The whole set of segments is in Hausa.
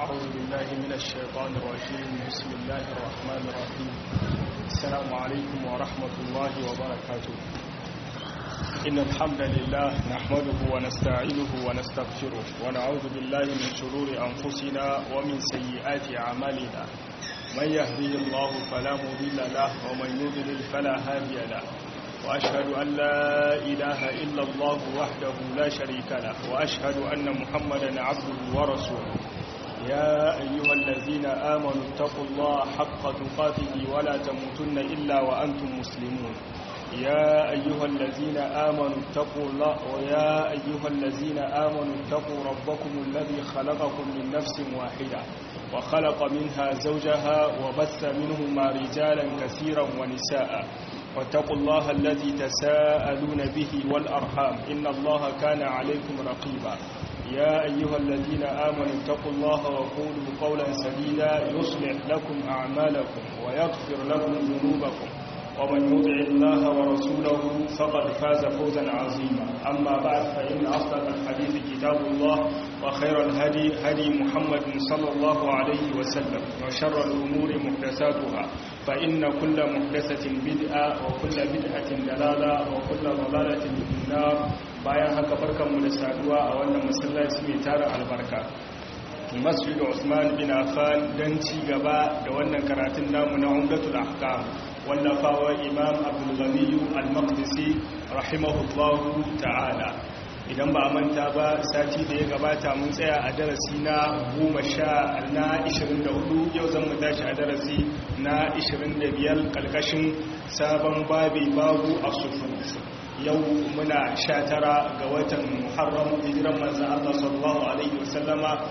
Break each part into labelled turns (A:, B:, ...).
A: أعوذ بالله من الشيطان الرجيم بسم الله الرحمن الرحيم السلام عليكم ورحمة الله وبركاته إن الحمد لله نحمده ونستعينه ونستغفره ونعوذ بالله من شرور أنفسنا ومن سيئات أعمالنا من يهديه الله فلا مضل له ومن يضلل فلا هادي له وأشهد أن لا إله إلا الله وحده لا شريك له وأشهد أن محمدا عبده ورسوله يا أيها الذين آمنوا اتقوا الله حق تقاته ولا تموتن إلا وأنتم مسلمون يا أيها الذين آمنوا اتقوا الله ويا أيها الذين آمنوا اتقوا ربكم الذي خلقكم من نفس واحدة وخلق منها زوجها وبث منهما رجالا كثيرا ونساء واتقوا الله الذي تساءلون به والأرحام إن الله كان عليكم رقيبا يا أيها الذين آمنوا اتقوا الله وقولوا قولا سديدا يصلح لكم أعمالكم ويغفر لكم ذنوبكم ومن يطع الله ورسوله فقد فاز فوزا عظيما أما بعد فإن أصدق الحديث كتاب الله وخير الهدي هدي محمد صلى الله عليه وسلم وشر الأمور محدثاتها فإن كل محدثة بدعة وكل بدعة دلالة وكل ضلالة في النار bayan haka barkanmu da saduwa a wannan masallaci mai tara albarka masjid Usman bin Affan dan ci gaba da wannan karatun namu na Umdatul Ahkam wallafawa Imam Abdul Ghani Al-Maqdisi rahimahullahu ta'ala idan ba manta ba sati da ya gabata mun tsaya a darasi na 10 na 24 yau zan mu tashi a darasi na 25 kalkashin sabon babi babu as-sufuf yau muna sha tara ga watan muharram hijiran manzan Allah sallallahu Alaihi wasallama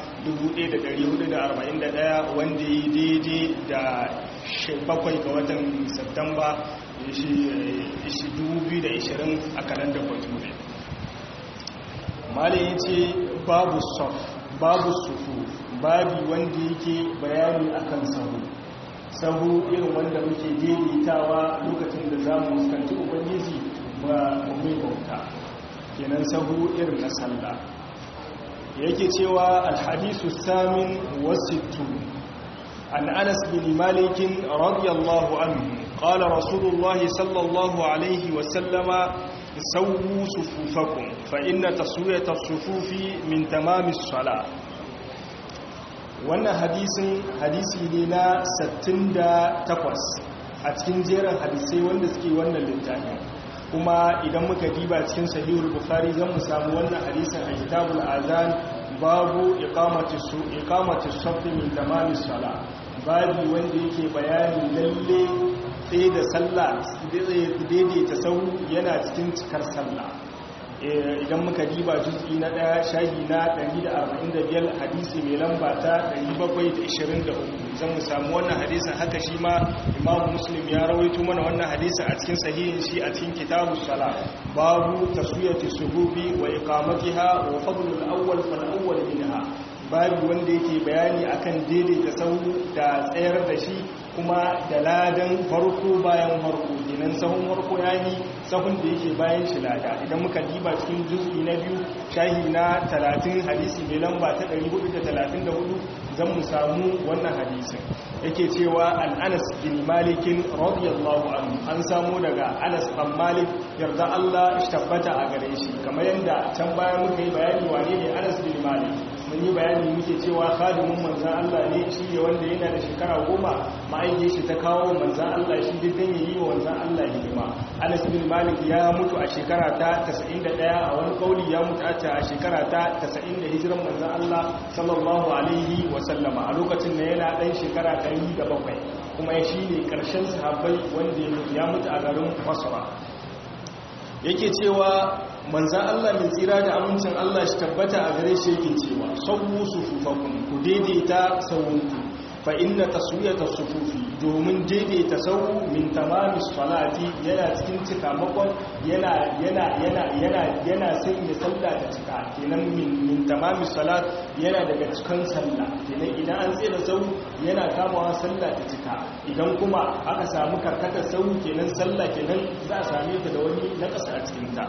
A: 1441 wanda yi daidai da bakwai ga watan Satumba 2020 a kalandar bature malin ce babu sof babu sufu babi wanda yake bayani akan sahu sahu irin wanda muke daidaitawa lokacin da za mu fuskanci ubangiji ba mai bauta kenan sahu irin na sallah yake cewa alhadisu samin wasittu an anas bin malikin radiyallahu anhu qala rasulullahi sallallahu alaihi wa sallama sawu sufufakum fa inna taswiyata sufufi min tamamis salah wannan hadisin hadisi ne na 68 a cikin jerin hadisai wanda suke wannan littafin kuma idan muka diba cikin sahihul bukhari zan mu samu wannan hadisin a kitabul azan babu iqamati su iqamati safi min tamamis sala babu wanda yake bayani lalle sai da sallah daidaita sau yana cikin cikar sallah idan muka diba juz'i na daya shahi na 145 hadisi mai lamba ta 723 zan mu samu wannan hadisin haka shi ma imamu muslim ya rawaito mana wannan hadisin a cikin sahihin shi a cikin kitabu sala babu taswiyati suhubi wa iqamatiha wa fadlul awwal fal awwal minha babu wanda yake bayani akan daidaita sahu da tsayar da shi kuma da ladan farko bayan farko kenan sahun farko yayi sahun da yake bayan shi lada idan muka diba cikin juz'i na biyu shahi na 30 hadisi mai lamba ta 434 zan mu samu wannan hadisin yake cewa an anas bin malikin radiyallahu anhu an samu daga anas bin malik yarda Allah tabbata a gare shi kamar yadda can baya muka yi bayani wane ne anas bin malik mun yi bayani muke cewa khadimin manzan Allah ne shi ne wanda yana da shekara goma ma'aikin shi ta kawo manzan Allah shi dukkan ya yi wa manzan Allah hidima anas bin malik ya mutu a shekara ta 91 a wani kauli ya mutu a shekara ta 90 da hijiran manzan Allah sallallahu alaihi wa sallama a lokacin da yana dan shekara 107 kuma shi ne karshen sahabbai wanda ya mutu a garin basra yake cewa manzan Allah mai tsira da amincin Allah shi tabbata a gare shi yake cewa sabu sufufakun ku daidaita sauwunku fa inna taswiyata sufufi domin daidaita sau min tamami salati yana cikin cikamakon yana yana yana yana yana sanya sallah ta cika kenan min min tamami salat yana daga cikin sallah kenan idan an tsira sau yana kamawa sallah ta cika idan kuma aka samu karkatar sau kenan sallah kenan za a same ta da wani nakasa a cikin ta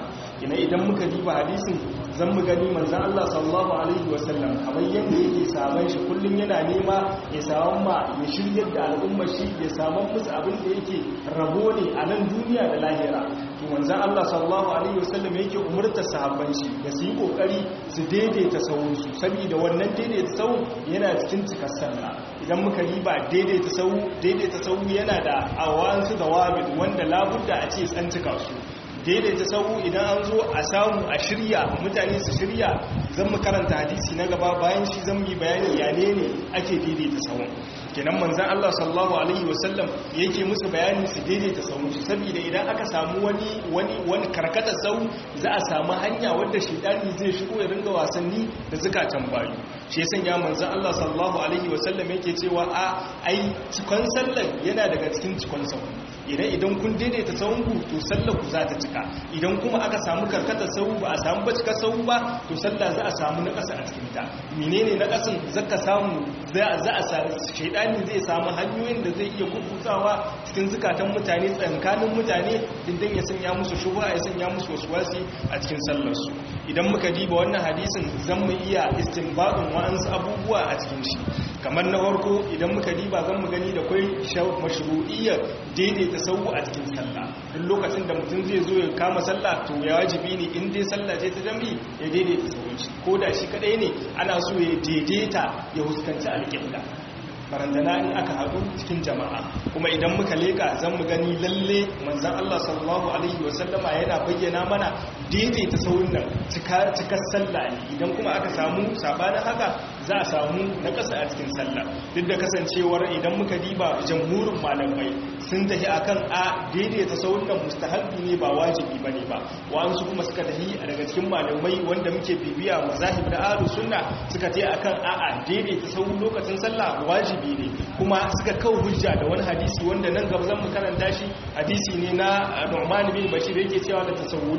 A: ina idan muka diba hadisin zan mu gani manzan Allah sallallahu alaihi wasallam kamar yadda yake saman shi kullum yana nema ya saman ma ya shiryar da al'ummar shi ya saman musu abin da yake rabo ne a nan duniya da lahira to manzan Allah sallallahu alaihi wasallam yake umurtar sahabban shi da su yi kokari su daidaita sahun su saboda wannan daidaita sahun yana cikin cikar sallah idan muka riba daidaita sahu daidaita sahu yana da awansu da wabit wanda labudda a ce an cika su daidaita sahu idan an zo a samu a shirya mutane su shirya zan mu karanta hadisi na gaba bayan shi zan yi bayani ya ne ne ake daidaita sahun kenan manzan Allah sallallahu alaihi wasallam yake musu bayani su daidaita sahun su saboda idan aka samu wani wani wani karkatar sahu za a samu hanya wadda shidani zai shigo ya ringa wasanni da zukatan bayu shi ya sanya manzan Allah sallallahu alaihi wasallam yake cewa a ai cikon sallar yana daga cikin cikon sahu idan idan kun daidaita sahunku to sallar ku za ta cika idan kuma aka samu karkatar sahu ba a samu bacika sahu ba to sallah za a samu na ƙasa a cikin ta menene na ƙasan zaka samu za a samu shaidani zai samu hanyoyin da zai iya kukutawa cikin zukatan mutane tsankanin mutane dindan ya sanya musu shubha ya sanya musu waswasi a cikin sallar su idan muka diba wannan hadisin zan mu iya istinbadin wa'ansu abubuwa a cikin shi kamar na farko idan muka diba zan mu gani da kwai mashru'iyyar daidaita sau a cikin sallah duk lokacin da mutum zai zo ya kama sallah to ya wajibi ne in dai sallah ce ta jami ya daidaita sauran shi ko da shi kadai ne ana so ya daidaita ya huskanci alƙibla barandana in aka haɗu cikin jama'a kuma idan muka leka zan mu gani lalle manzan Allah sallallahu alaihi wasallama yana bayyana mana daidaita saurin nan cikar sallah ne idan kuma aka samu sabanin haka za a samu na ƙasa a cikin sallah duk da kasancewar idan muka diba jamhurin malamai sun tafi akan a daidaita saurin nan mustahabbi ne ba wajibi bane ba wa'ansu kuma suka tafi daga cikin malamai wanda muke bibiya mazahib da ahlus sunna suka tafi akan a'a daidaita saurin lokacin sallah wajibi ne kuma suka kawo hujja da wani hadisi wanda nan gaba zan mu karanta shi hadisi ne na Nu'man bin Bashir yake cewa la tasawwun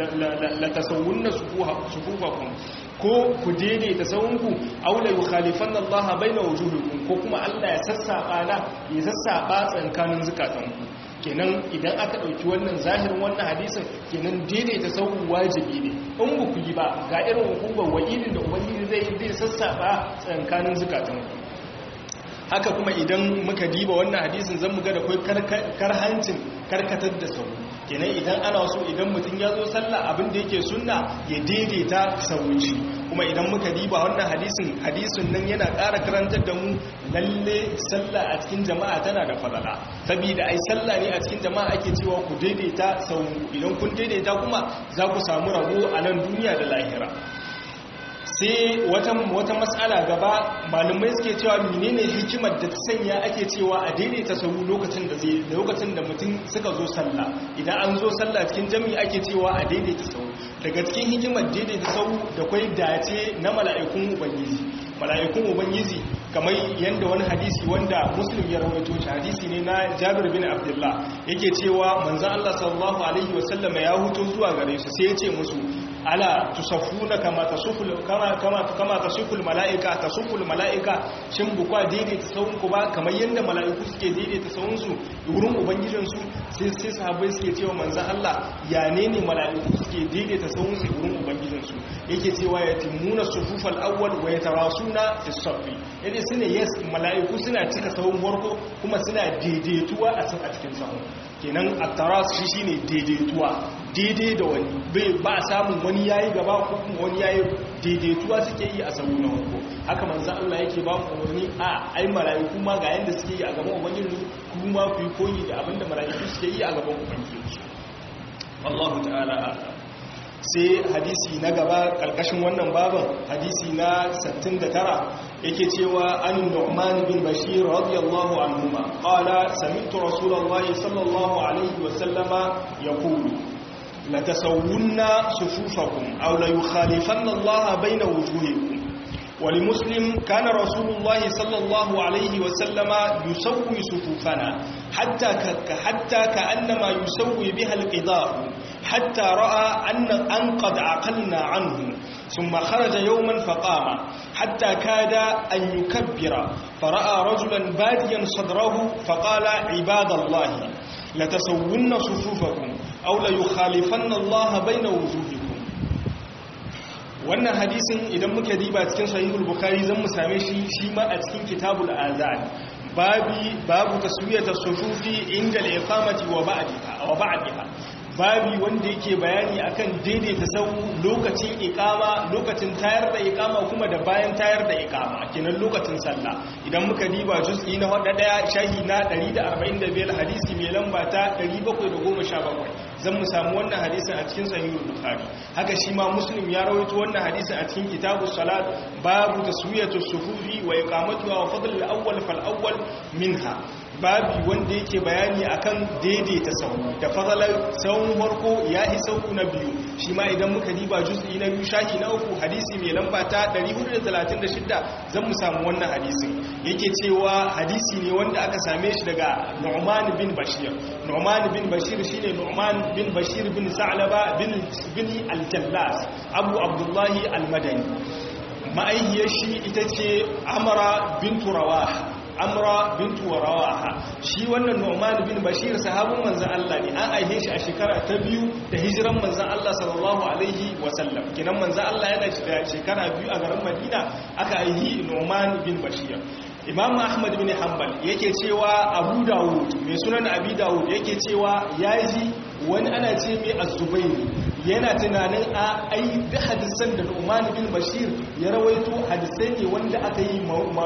A: la tasawwunna sufufakum ko ku daidaita sahunku aw la yukhalifanna Allah baina wujuhikum ko kuma Allah ya sassaba na ya sassaba tsankanin zukatanku kenan idan aka ɗauki wannan zahirin wannan hadisin kenan daidaita sauran wajibi ne in ba ku yi ba ga irin hukumar wa'idin da ubangiji zai zai sassaba tsankanin zukatanku haka kuma idan muka diba wannan hadisin zan muga da kai karhancin karkatar da sau kenan idan ana so idan mutum ya zo sallah abin da yake sunna ya daidaita sauci kuma idan muka diba wannan hadisin hadisin nan yana ƙara karantar da mu lalle sallah a cikin jama'a tana da falala saboda ai sallah ne a cikin jama'a ake cewa ku daidaita sau idan kun daidaita kuma za ku samu rabo a nan duniya da lahira sai wata wata matsala gaba malumai suke cewa menene hikimar da ta sanya ake cewa a daidaita sahu lokacin da zai lokacin da mutum suka zo sallah idan an zo sallah cikin jami'i ake cewa a daidaita sahu daga cikin hikimar daidaita sahu da kwai dace na mala'ikun ubangiji mala'ikun ubangiji kamar yadda wani hadisi wanda muslim ya rawaito shi hadisi ne na jabir bin abdullah yake cewa manzon Allah sallallahu alaihi wasallam ya huto zuwa gare su sai ya ce musu ala tusaffuna kama tasuful kama kama kama tasuful malaika tasuful malaika shin bukwa daidaita sahun ku ba kamar yanda malaiku suke daidaita sahun su wurin ubangijin su sai sai sahabbai suke cewa manzo Allah ya ne ne malaiku suke daidaita sahun su wurin ubangijin su yake cewa yatimuna sufufal awwal wa yatarasuna fi safi yace sune yes malaiku suna cika sahun farko kuma suna daidaituwa a cikin sahun kenan at-taras shi shine daidaituwa daidai da wani bai ba samun wani yayi gaba ko kuma wani yayi daidaituwa suke yi a sabu na farko haka manzo Allah yake ba mu umarni a ai malaiku ma ga yanda suke yi a gaban ubangiji kuma ku yi koyi da abinda malaiku suke yi a gaban ubangiji wallahu ta'ala sai hadisi na gaba karkashin wannan baban hadisi na 69 yake cewa an nu'man bin bashir radiyallahu anhuma qala sami'tu rasulullahi sallallahu alaihi wa sallama yaqulu la tasawwunna sufufakum aw la yukhalifan Allah bayna wujuhikum ولمسلم كان رسول الله صلى الله عليه وسلم يسوي صفوفنا حتى حتى كأنما يسوي بها القضاء حتى رأى أن أن قد عقلنا عنه ثم خرج يوما فقام حتى كاد أن يكبر فرأى رجلا باديا صدره فقال عباد الله لتسون صفوفكم أو ليخالفن الله بين وجوهكم wannan hadisin idan muka diba cikin sahihul bukhari zan mu same shi shi ma a cikin kitabul azan babi babu taswiyata sufufi inda al-iqamati wa ba'daha wa ba'daha babi wanda yake bayani akan daidaita sau lokacin ikama lokacin tayar da ikama kuma da bayan tayar da ikama kenan lokacin sallah idan muka diba juz'i na hada daya shahi na 145 hadisi mai lamba ta 717 zan mu samu wannan hadisin a cikin sahihul bukhari haka shi ma muslim ya rawaito wannan hadisin a cikin kitabus salat babu taswiyatu sufufi wa iqamatuha wa fadl al-awwal fal awwal minha babi wanda yake bayani akan daidaita sau da fadalar sauran farko ya yi sauku na biyu shi ma idan muka diba juz'i na biyu shaki na uku hadisi mai lamba ta 436 zan mu samu wannan hadisin yake cewa hadisi ne wanda aka same shi daga Nu'man bin Bashir Nu'man bin Bashir shine Nu'man bin Bashir bin Sa'laba bin bin al-Jallas Abu Abdullahi al-Madani ma'aihiyar shi ita ce Amara bintu Rawaha amra bintu rawaha shi wannan nu'man bin bashir sahabin manzon Allah ne an aihe shi a shekara ta biyu da hijiran manzon Allah sallallahu alaihi wasallam kinan manzon Allah yana da shekara biyu a garin Madina aka aihi nu'man bin bashir Imam Ahmad bin Hanbal yake cewa Abu Dawud mai sunan Abi Dawud yake cewa yaji wani ana ce mai Az-Zubayr yana tunanin a ai da hadisan da Nu'man bin Bashir ya rawaito hadisai ne wanda aka yi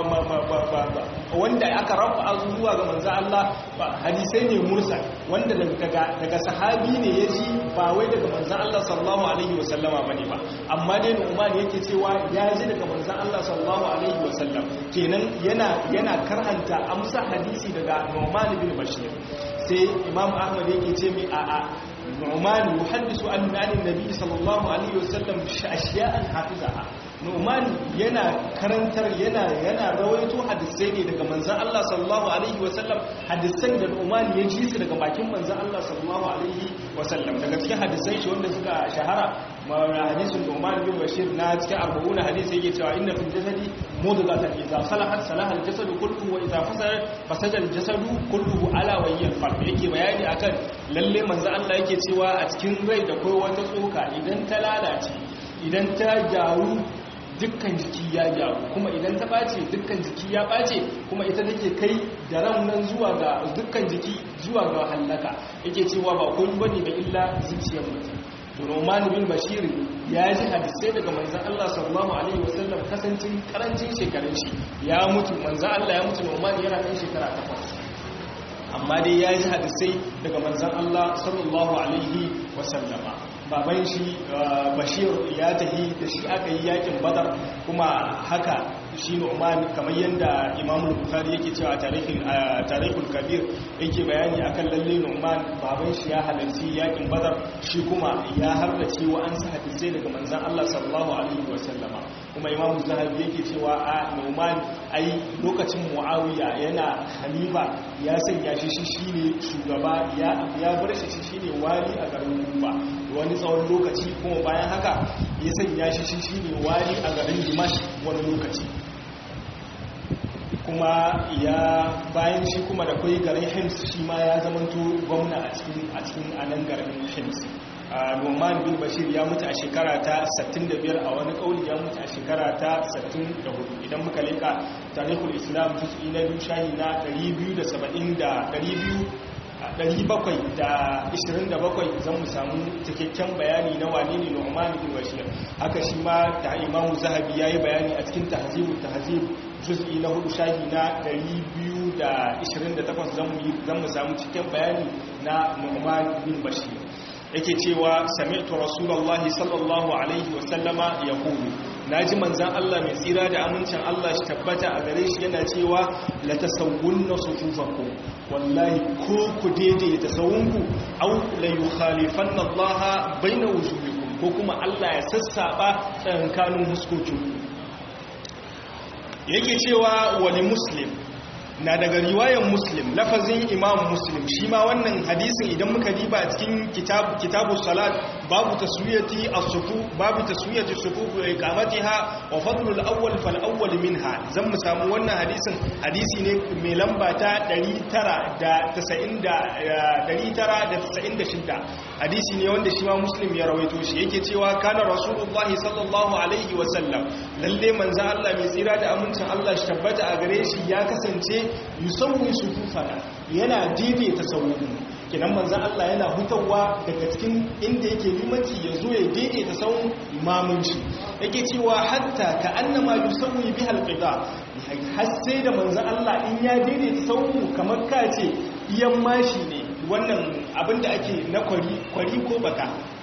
A: wanda aka rafa zuwa ga manzo Allah hadisai ne mursal wanda daga daga sahabi ne yaji ba wai daga manzo Allah sallallahu alaihi wasallama bane ba amma dai Nu'man yake cewa ya ji daga manzo Allah sallallahu alaihi wasallam kenan yana yana karhanta amsa hadisi daga Nu'man bin Bashir sai Imam Ahmad yake ce mi a'a Nu'man yuhaddisu an an-nabi sallallahu alaihi wasallam ashiya'an hafizaha Nu'man yana karantar yana yana rawaito hadisai ne daga manzon Allah sallallahu alaihi wasallam hadisan da Nu'man ya ji su daga bakin manzon Allah sallallahu alaihi wasallam daga cikin hadisai shi wanda suka shahara hadisin Nu'man bin Bashir na cikin 40 hadisi yake cewa inna fil jasadi mudghatan idza salahat salaha al-jasadu kulluhu wa idza fasadat fasada al-jasadu kulluhu ala wa hiya al yake bayani akan lalle manzon Allah yake cewa a cikin rai da kai wata tsoka idan ta lalace idan ta gyaru dukkan jiki ya gyaru kuma idan ta ɓace dukkan jiki ya ɓace kuma ita take kai da nan zuwa ga dukkan jiki zuwa ga hallaka yake cewa ba kun bane ba illa zuciyar mutum Roman bin Bashir ya ji hadisai daga manzan Allah sallallahu alaihi wasallam kasancin karancin shekarun shi ya mutu manzan Allah ya mutu Roman yana kan shekara takwas amma dai ya ji hadisai daga manzan Allah sallallahu alaihi wasallama baban shi bashir ya tafi da shi aka yi yakin badar kuma haka shi nu'man kamar yadda imam bukhari yake cewa tarihul kabir yake bayani akan lalle nu'man baban shi ya halarci yakin badar shi kuma ya harrace wa an sa hadisai daga manzan Allah sallallahu alaihi wasallama kuma imam zahabi yake cewa a nu'man ai lokacin muawiya yana khalifa ya sanya shi shi shine shugaba ya ya bar shi shi shine wali a garin kufa wani tsawon lokaci kuma bayan haka ya sanya shi shi shine wali a garin dimash wani lokaci kuma ya bayan shi kuma da kwai garin hims shi ma ya zamanto gwamna a cikin a cikin anan garin hims Numan bin Bashir ya mutu a shekara ta 65 a wani kauli ya mutu a shekara ta 64 idan muka leka tarihul islam juz'i na biyu shahi na 270 da 727 zan mu samu cikakken bayani na wane ne Nu'man bin Bashir haka shi ma da Imam Zahabi yayi bayani a cikin Tahzibut Tahzib juz'i na hudu shahi na 228 zan mu zan mu samu cikakken bayani na Nu'man bin Bashir yake cewa sami'tu rasulullahi sallallahu alaihi wa sallama yaqulu naji manzan Allah mai tsira da amincin Allah shi tabbata a gare shi yana cewa la tasawwunna sufufakum wallahi ko ku daidaita sawunku aw la yukhalifanna Allah baina wujuhikum ko kuma Allah ya sassaba tsakankanin huskokinku yake cewa wali muslim na daga riwayar muslim lafazin imam muslim shi ma wannan hadisin idan muka diba cikin kitabu salat babu taswiyati as-sufu babu taswiyati as-sufuf wa iqamatiha wa fadlu al-awwal fal awwal minha zan mu samu wannan hadisin hadisi ne mai lamba ta 996 hadisi ne wanda shi ma muslim ya rawaito shi yake cewa kana rasulullahi sallallahu alaihi wa sallam lalle manzo Allah mai tsira da amincin Allah shi tabbata a gare shi ya kasance yusawwi sufufana yana daidaita sauran kinan manzan Allah yana hutawa daga cikin inda yake limanci ya zo ya daidaita sauran imamun shi yake cewa hatta ka annama yusawwi bi halqida har sai da manzan Allah in ya daidaita sauran kamar ka ce iyan mashi ne wannan abinda ake na kwari kwari ko baka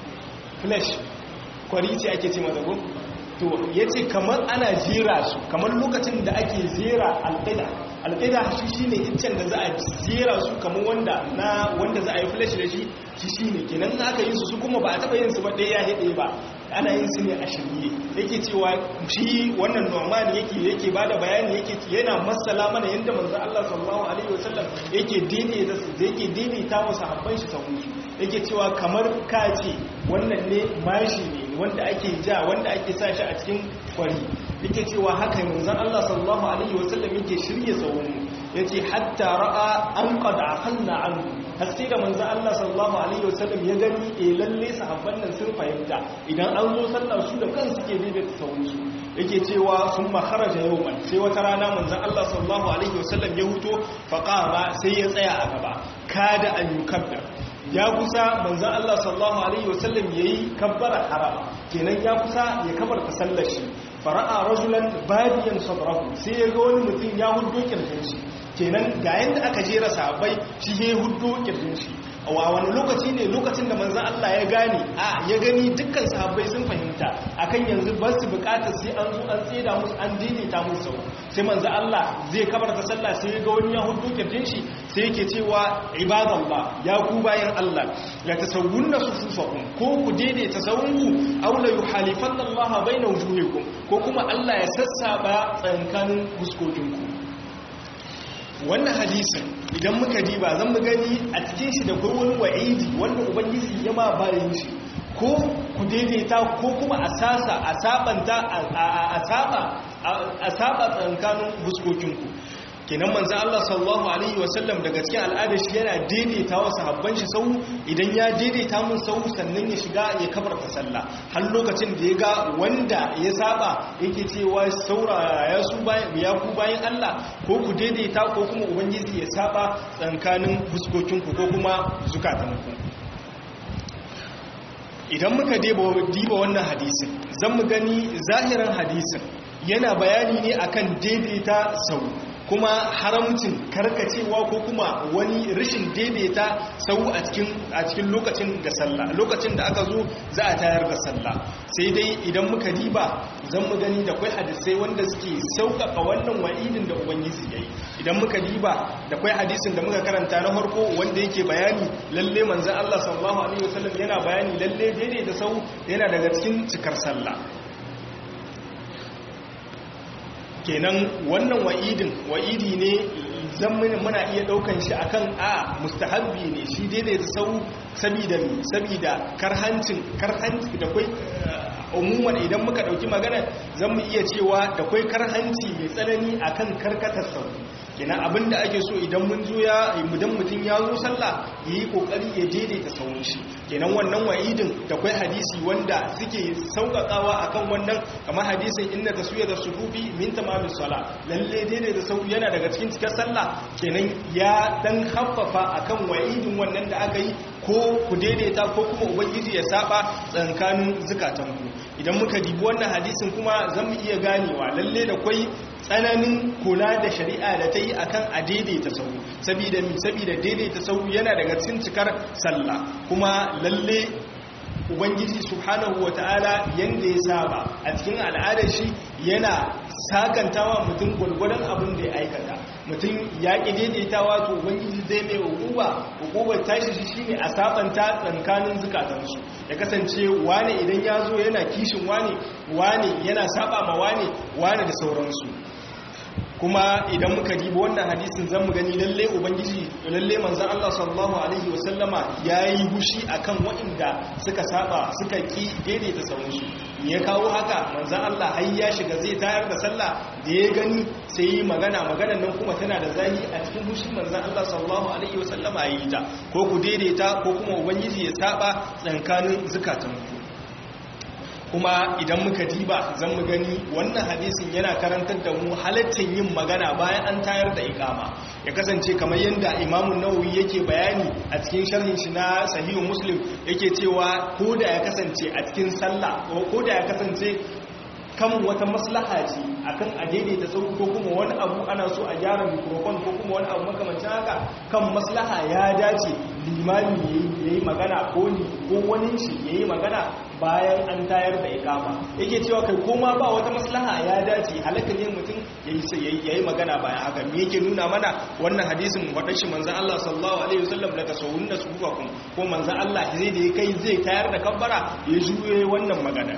A: flash kwari ce ake ce mata ko to yace kamar ana jera su kamar lokacin da ake jera alqida alƙaida shi shi ne iccen da za a jera su kamar wanda na wanda za a yi flash da shi shi shi ne kenan aka yi su su kuma ba a taɓa yin su ba ɗaya ya haɗe ba ana yin su ne a shirye yake cewa shi wannan norman yake yake ba da bayani yake yana masala mana yadda manzo Allah sallallahu alaihi wasallam yake daidaita yake daidaita wa sahabban shi sahu yake cewa kamar kace wannan ne mashi ne wanda ake ja wanda ake sa shi a cikin kwari yake cewa haka manzon Allah sallallahu alaihi wasallam yake shirye tsawon yace hatta ra'a an qad aqalna an hasi da manzon Allah sallallahu alaihi wasallam ya gani eh lalle sahabban nan sun fahimta idan an zo sallah su da kansu ke daidaita tsawon su yake cewa sun kharaja yawman sai wata rana manzon Allah sallallahu alaihi wasallam ya huto faqama sai ya tsaya a gaba kada an yukabbir ya kusa manzan Allah sallallahu Alaihi wasallam ya yi kabbara harama kenan ya kusa ya kabar ta sallar shi fara'a rajulan badiyan sabrahu sai ya ga wani mutum ya hudu kirjin shi kenan ga yadda aka jera sahabbai shi ya hudu kirjin shi a wani lokaci ne lokacin da manzan Allah ya gane a ya gani dukkan sahabbai sun fahimta akan yanzu ba su bukata sai an zo an tseda musu an daidaita musu sau sai manzan Allah zai kabar ta sallah sai ya ga wani ya hudu kirjin shi sai yake cewa ibadallah ya ku bayan Allah la tasawwunna sufufakum ko ku daidaita sawunku aw la yuhalifanna Allah baina wujuhikum ko kuma Allah ya sassaba tsankanin fuskokinku wannan hadisin idan muka diba zan mu gani a cikin shi da wani wa'idi wanda ubangiji ya ma bayan shi ko ku daidaita ko kuma a sasa a sabanta a saba a saba tsankanin fuskokinku kenan manzan Allah sallallahu Alaihi wasallam daga cikin al'adar shi yana daidaita wa sahabban shi sau idan ya daidaita mun sau sannan ya shiga ya kabarta sallah har lokacin da ya ga wanda ya saba yake cewa sauraya su ya ku bayan Allah ko ku daidaita ko kuma ubangiji ya saba tsankanin fuskokinku ko kuma zukatanku idan muka diba wannan hadisin zan mu gani zahirin hadisin yana bayani ne akan daidaita sau kuma haramcin karkacewa ko kuma wani rashin daidaita sau a cikin a cikin lokacin da sallah lokacin da aka zo za a tayar da sallah sai dai idan muka diba zan mu gani da kwai hadisai wanda suke sauƙaƙa wannan wa'idin da ubangiji yayi idan muka diba da kwai hadisin da muka karanta na farko wanda yake bayani lalle manzon Allah sallallahu alaihi wasallam yana bayani lalle daidaita sau yana daga cikin cikar sallah kenan wannan wa'idin wa'idi ne zammin muna iya daukan shi akan a mustahabbi ne shi daidai da sau sabida sabida karhancin karhanci da kai umuman idan muka dauki magana zan mu iya cewa da kai karhanci mai tsanani akan karkatar sau kenan abinda ake so idan mun zo ya idan mutum ya zo sallah yayi kokari ya daidaita sauran shi kenan wannan wa'idin da kai hadisi wanda suke sauƙaƙawa akan wannan kamar hadisin inna taswiyata sufufi min tamamis sala lalle daidaita sau yana daga cikin cikar sallah kenan ya dan haffafa akan wa'idin wannan da aka yi ko ku daidaita ko kuma ubangiji ya saba tsankanin zukatanku idan muka dibi wannan hadisin kuma zan mu iya ganewa lalle da kwai tsananin kula da shari'a da ta yi akan a daidaita sau saboda mi saboda daidaita sau yana daga cikin cikar sallah kuma lalle ubangiji subhanahu wata'ala yanda ya saba a cikin al'adar shi yana sakantawa mutum gwargwadon abin da ya aikata mutum ya ƙi daidaitawa to ubangiji zai mai hukuba hukubar tashi shi shine a sabanta tsankanin zukatansu ya kasance wane idan ya zo yana kishin wane wane yana saba ma wane wane da sauransu kuma idan muka dibi wannan hadisin zan mu gani lalle ubangiji lalle manzon Allah sallallahu alaihi wasallama yayi hushi akan waɗanda suka saba suka ki daidaita sawun shi ya kawo haka manzon Allah har ya shiga zai tayar da sallah da ya gani sai yi magana maganar nan kuma tana da zahi a cikin hushi manzon Allah sallallahu alaihi wasallama yayi ta ko ku daidaita ko kuma ubangiji ya saba tsakanin zukatanku kuma idan muka diba zan mu gani wannan hadisin yana karantar da mu halaccin yin magana bayan an tayar da ikama ya kasance kamar yadda imamun nawawi yake bayani a cikin sharhin shi na sahihu muslim yake cewa ko da ya kasance a cikin sallah ko da ya kasance kan wata maslaha ce akan a daidaita sau ko kuma wani abu ana so a gyara mikrofon ko kuma wani abu makamancin haka kan maslaha ya dace limami ya yi magana ko ni ko wani shi ya yi magana bayan an tayar da ikama yake cewa kai koma ba wata maslaha ya dace halaka ne mutum ya yi magana bayan haka me yake nuna mana wannan hadisin wadashi manzan Allah sallallahu alaihi wasallam daga saurin da su kuka kun ko manzan Allah zai da ya kai zai tayar da kabbara ya juye wannan magana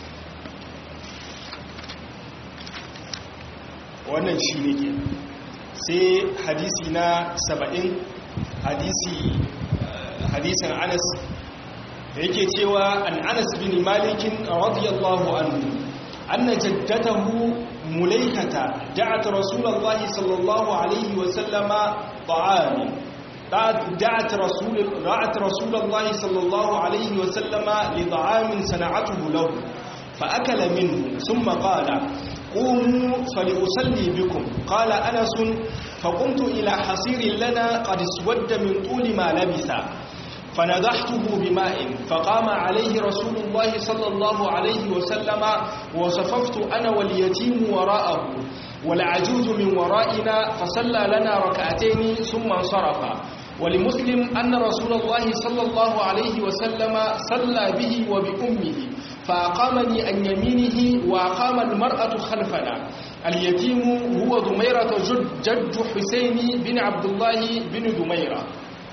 A: wannan shi ne ke sai hadisi na saba'in hadisi hadisin anas da yake cewa an anas bin malikin radiyallahu anhu anna jaddatahu mulaikata da'at rasulullahi sallallahu alaihi wa sallama ta'ami دعت رسول دعت رسول الله صلى الله عليه وسلم لطعام صنعته له فأكل منه ثم قال قوموا فلأصلي بكم قال أنس فقمت إلى حصير لنا قد اسود من طول ما لبث فنضحته بماء فقام عليه رسول الله صلى الله عليه وسلم وصففت أنا واليتيم وراءه والعجوز من ورائنا فصلى لنا ركعتين ثم انصرف ولمسلم أن رسول الله صلى الله عليه وسلم صلى به وبأمه فأقامني عن يمينه وأقام المرأة خلفنا اليتيم هو دميرة جد, جد حسين بن عبد الله بن دميرة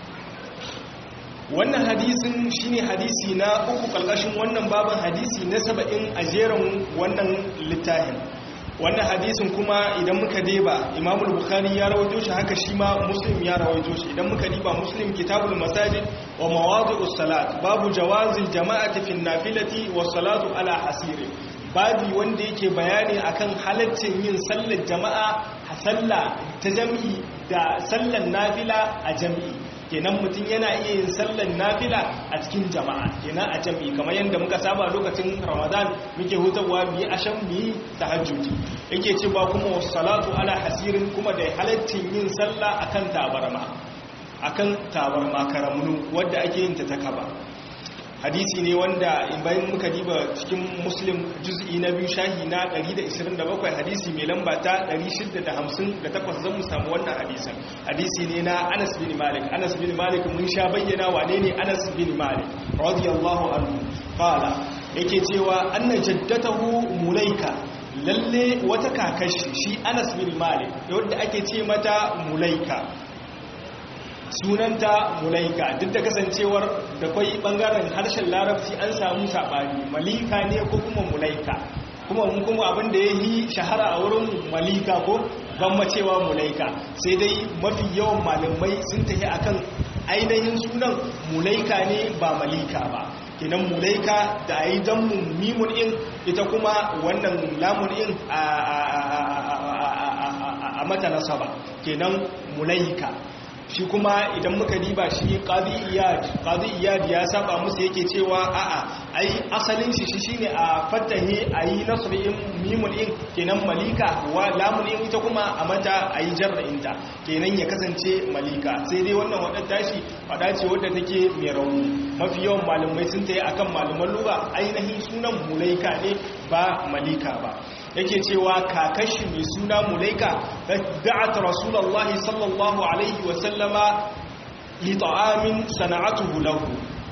A: wannan hadisin shine hadisi na uku kalkashin wannan baban hadisi na saba'in a jerin wannan littafin wannan hadisin kuma idan muka deba imamul bukhari ya rawaito shi haka shi ma muslim ya rawaito shi idan muka diba muslim kitabul masajid wa mawadi'us salat babu jawazil jama'ati fin nafilati was salatu ala hasiri babi wanda yake bayani akan halaccin yin sallar jama'a a sallah ta jami'i da sallar nafila a jami'i kenan mutum yana iya yin sallar nafila a cikin jama'a kenan a jami'i kamar yadda muka saba lokacin ramadan muke hutawa mu yi ashan mu yi tahajjudi yake cewa kuma salatu ala hasirin kuma da halaccin yin sallah akan tabarma akan tabarma karamunu wadda ake yin ta ta kaba hadisi ne wanda in bayan muka diba cikin muslim juz'i na biyu shahi na 127 hadisi mai lamba ta 658 zan mu samu wannan hadisin hadisi ne na anas bin malik anas bin malik mun sha bayyana wane ne anas bin malik radiyallahu anhu qala yake cewa anna jaddatahu mulaika lalle wata kakashi shi anas bin malik wanda ake ce mata mulaika sunanta mulaika duk da kasancewar da kwai bangaren harshen larabci an samu saɓani malika ne ko kuma mulaika kuma mun kuma abin da ya yi shahara a wurin malika ko ban cewa mulaika sai dai mafi yawan malamai sun tafi akan ainihin sunan mulaika ne ba malika ba kenan mulaika da a yi don mimun in ita kuma wannan lamun in a mata nasaba kenan mulaika shi kuma idan muka diba shi qadi iyad qadi iyad ya saba musu yake cewa a'a ai asalin shi shine a fatahi ayi nasrin mimun in kenan malika wa lamun in ita kuma a mata ayi jarra'in ta kenan ya kasance malika sai dai wannan wadda tashi wada ce wadda take mai rauni mafi yawan malamai sun tayi akan malaman lugha ainihin sunan mulaika ne ba malika ba yake cewa kakashi mai suna mulaika da'at rasulullahi sallallahu alaihi wasallama li ta'amin sana'atuhu lahu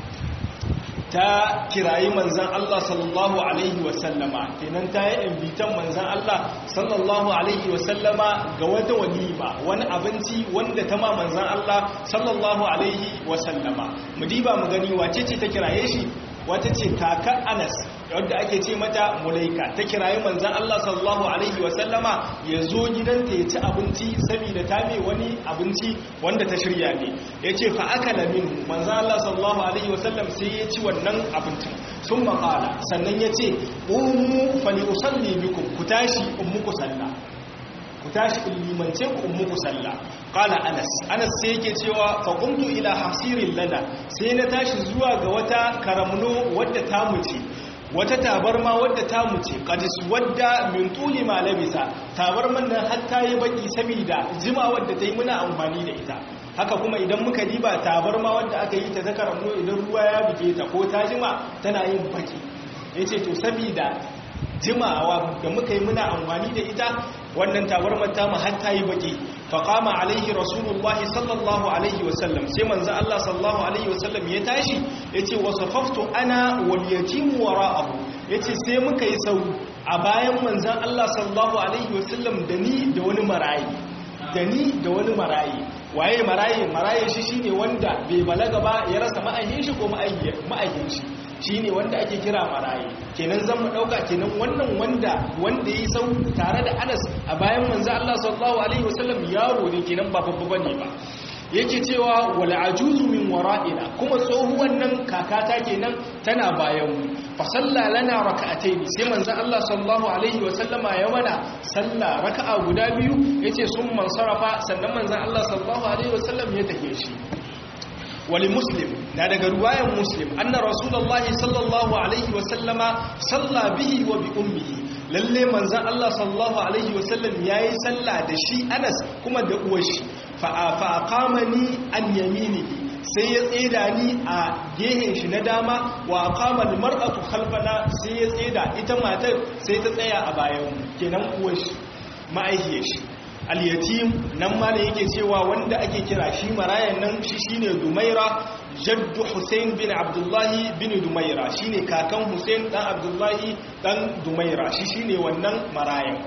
A: ta kirayi manzan Allah sallallahu alaihi wasallama kenan ta yi invitan manzan Allah sallallahu alaihi wasallama ga wata walima wani abinci wanda ta ma manzan Allah sallallahu alaihi wasallama mu diba mu gani wace ce ta kiraye shi wata ce kakar anas wadda ake ce mata mulaika ta kirayi manzan Allah sallallahu alaihi wasallama ya zo gidanta ya ci abinci saboda ta mai wani abinci wanda ta shirya ne ya ce fa aka lamin manzan Allah sallallahu alaihi wasallam sai ya ci wannan abincin sun maƙala sannan ya ce umu fali usalli bikum ku tashi in muku sallah ku tashi in limance ku in muku sallah qala anas anas sai yake cewa fa qumtu ila hasirin lana sai na tashi zuwa ga wata karamno wadda ta muce wata tabarma wadda ta muce qadis wadda min tuli ma labisa tabarman nan har ta yi baki saboda jima wadda ta yi muna amfani da ita haka kuma idan muka diba tabarma wadda aka yi ta ta karamno idan ruwa ya buge ta ko ta jima tana yin baki yace to saboda jimawa da muka yi muna amfani da ita wannan tabarmar ta mu har ta yi baki faqama alaihi rasulullahi sallallahu alaihi wasallam sai manzo Allah sallallahu alaihi wasallam ya tashi yace wasafaftu ana wal yatim wara'ahu yace sai muka yi sau a bayan manzon Allah sallallahu alaihi wasallam da ni da wani marayi da ni da wani marayi waye marayi marayi shi shine wanda bai balaga ba ya rasa ma'ayyin shi ko ma'ayyin shi shi ne wanda ake kira maraye kenan zan mu ɗauka kenan wannan wanda wanda ya yi sau tare da anas a bayan manzo Allah sallallahu alaihi wasallam yaro ne kenan ba babba bane ba yake cewa wal ajuzu min wara'ina kuma tsohuwan nan kakata kenan tana bayan mu fa salla lana rak'atayn sai manzo Allah sallallahu alaihi wasallama ya mana salla raka'a guda biyu yace sun mansarafa sannan manzo Allah sallallahu alaihi wasallam ya tafi shi wali muslim na daga ruwayan muslim anna rasulullahi sallallahu alaihi wasallama salla bihi wa bi ummihi lalle manzan Allah sallallahu alaihi wasallam yayi salla da shi Anas kuma da uwar shi fa fa aqamani an yaminihi sai ya tseda ni a gehen shi na dama wa aqama al mar'atu khalfana sai ya tseda ita matar sai ta tsaya a bayan kenan uwar shi ma'aihiyar shi al-yatim nan ma ne yake cewa wanda ake kira shi marayan nan shi shine Dumaira jaddu Hussein bin Abdullahi bin Dumaira shine kakan Hussein dan Abdullahi dan Dumaira shi shine wannan marayan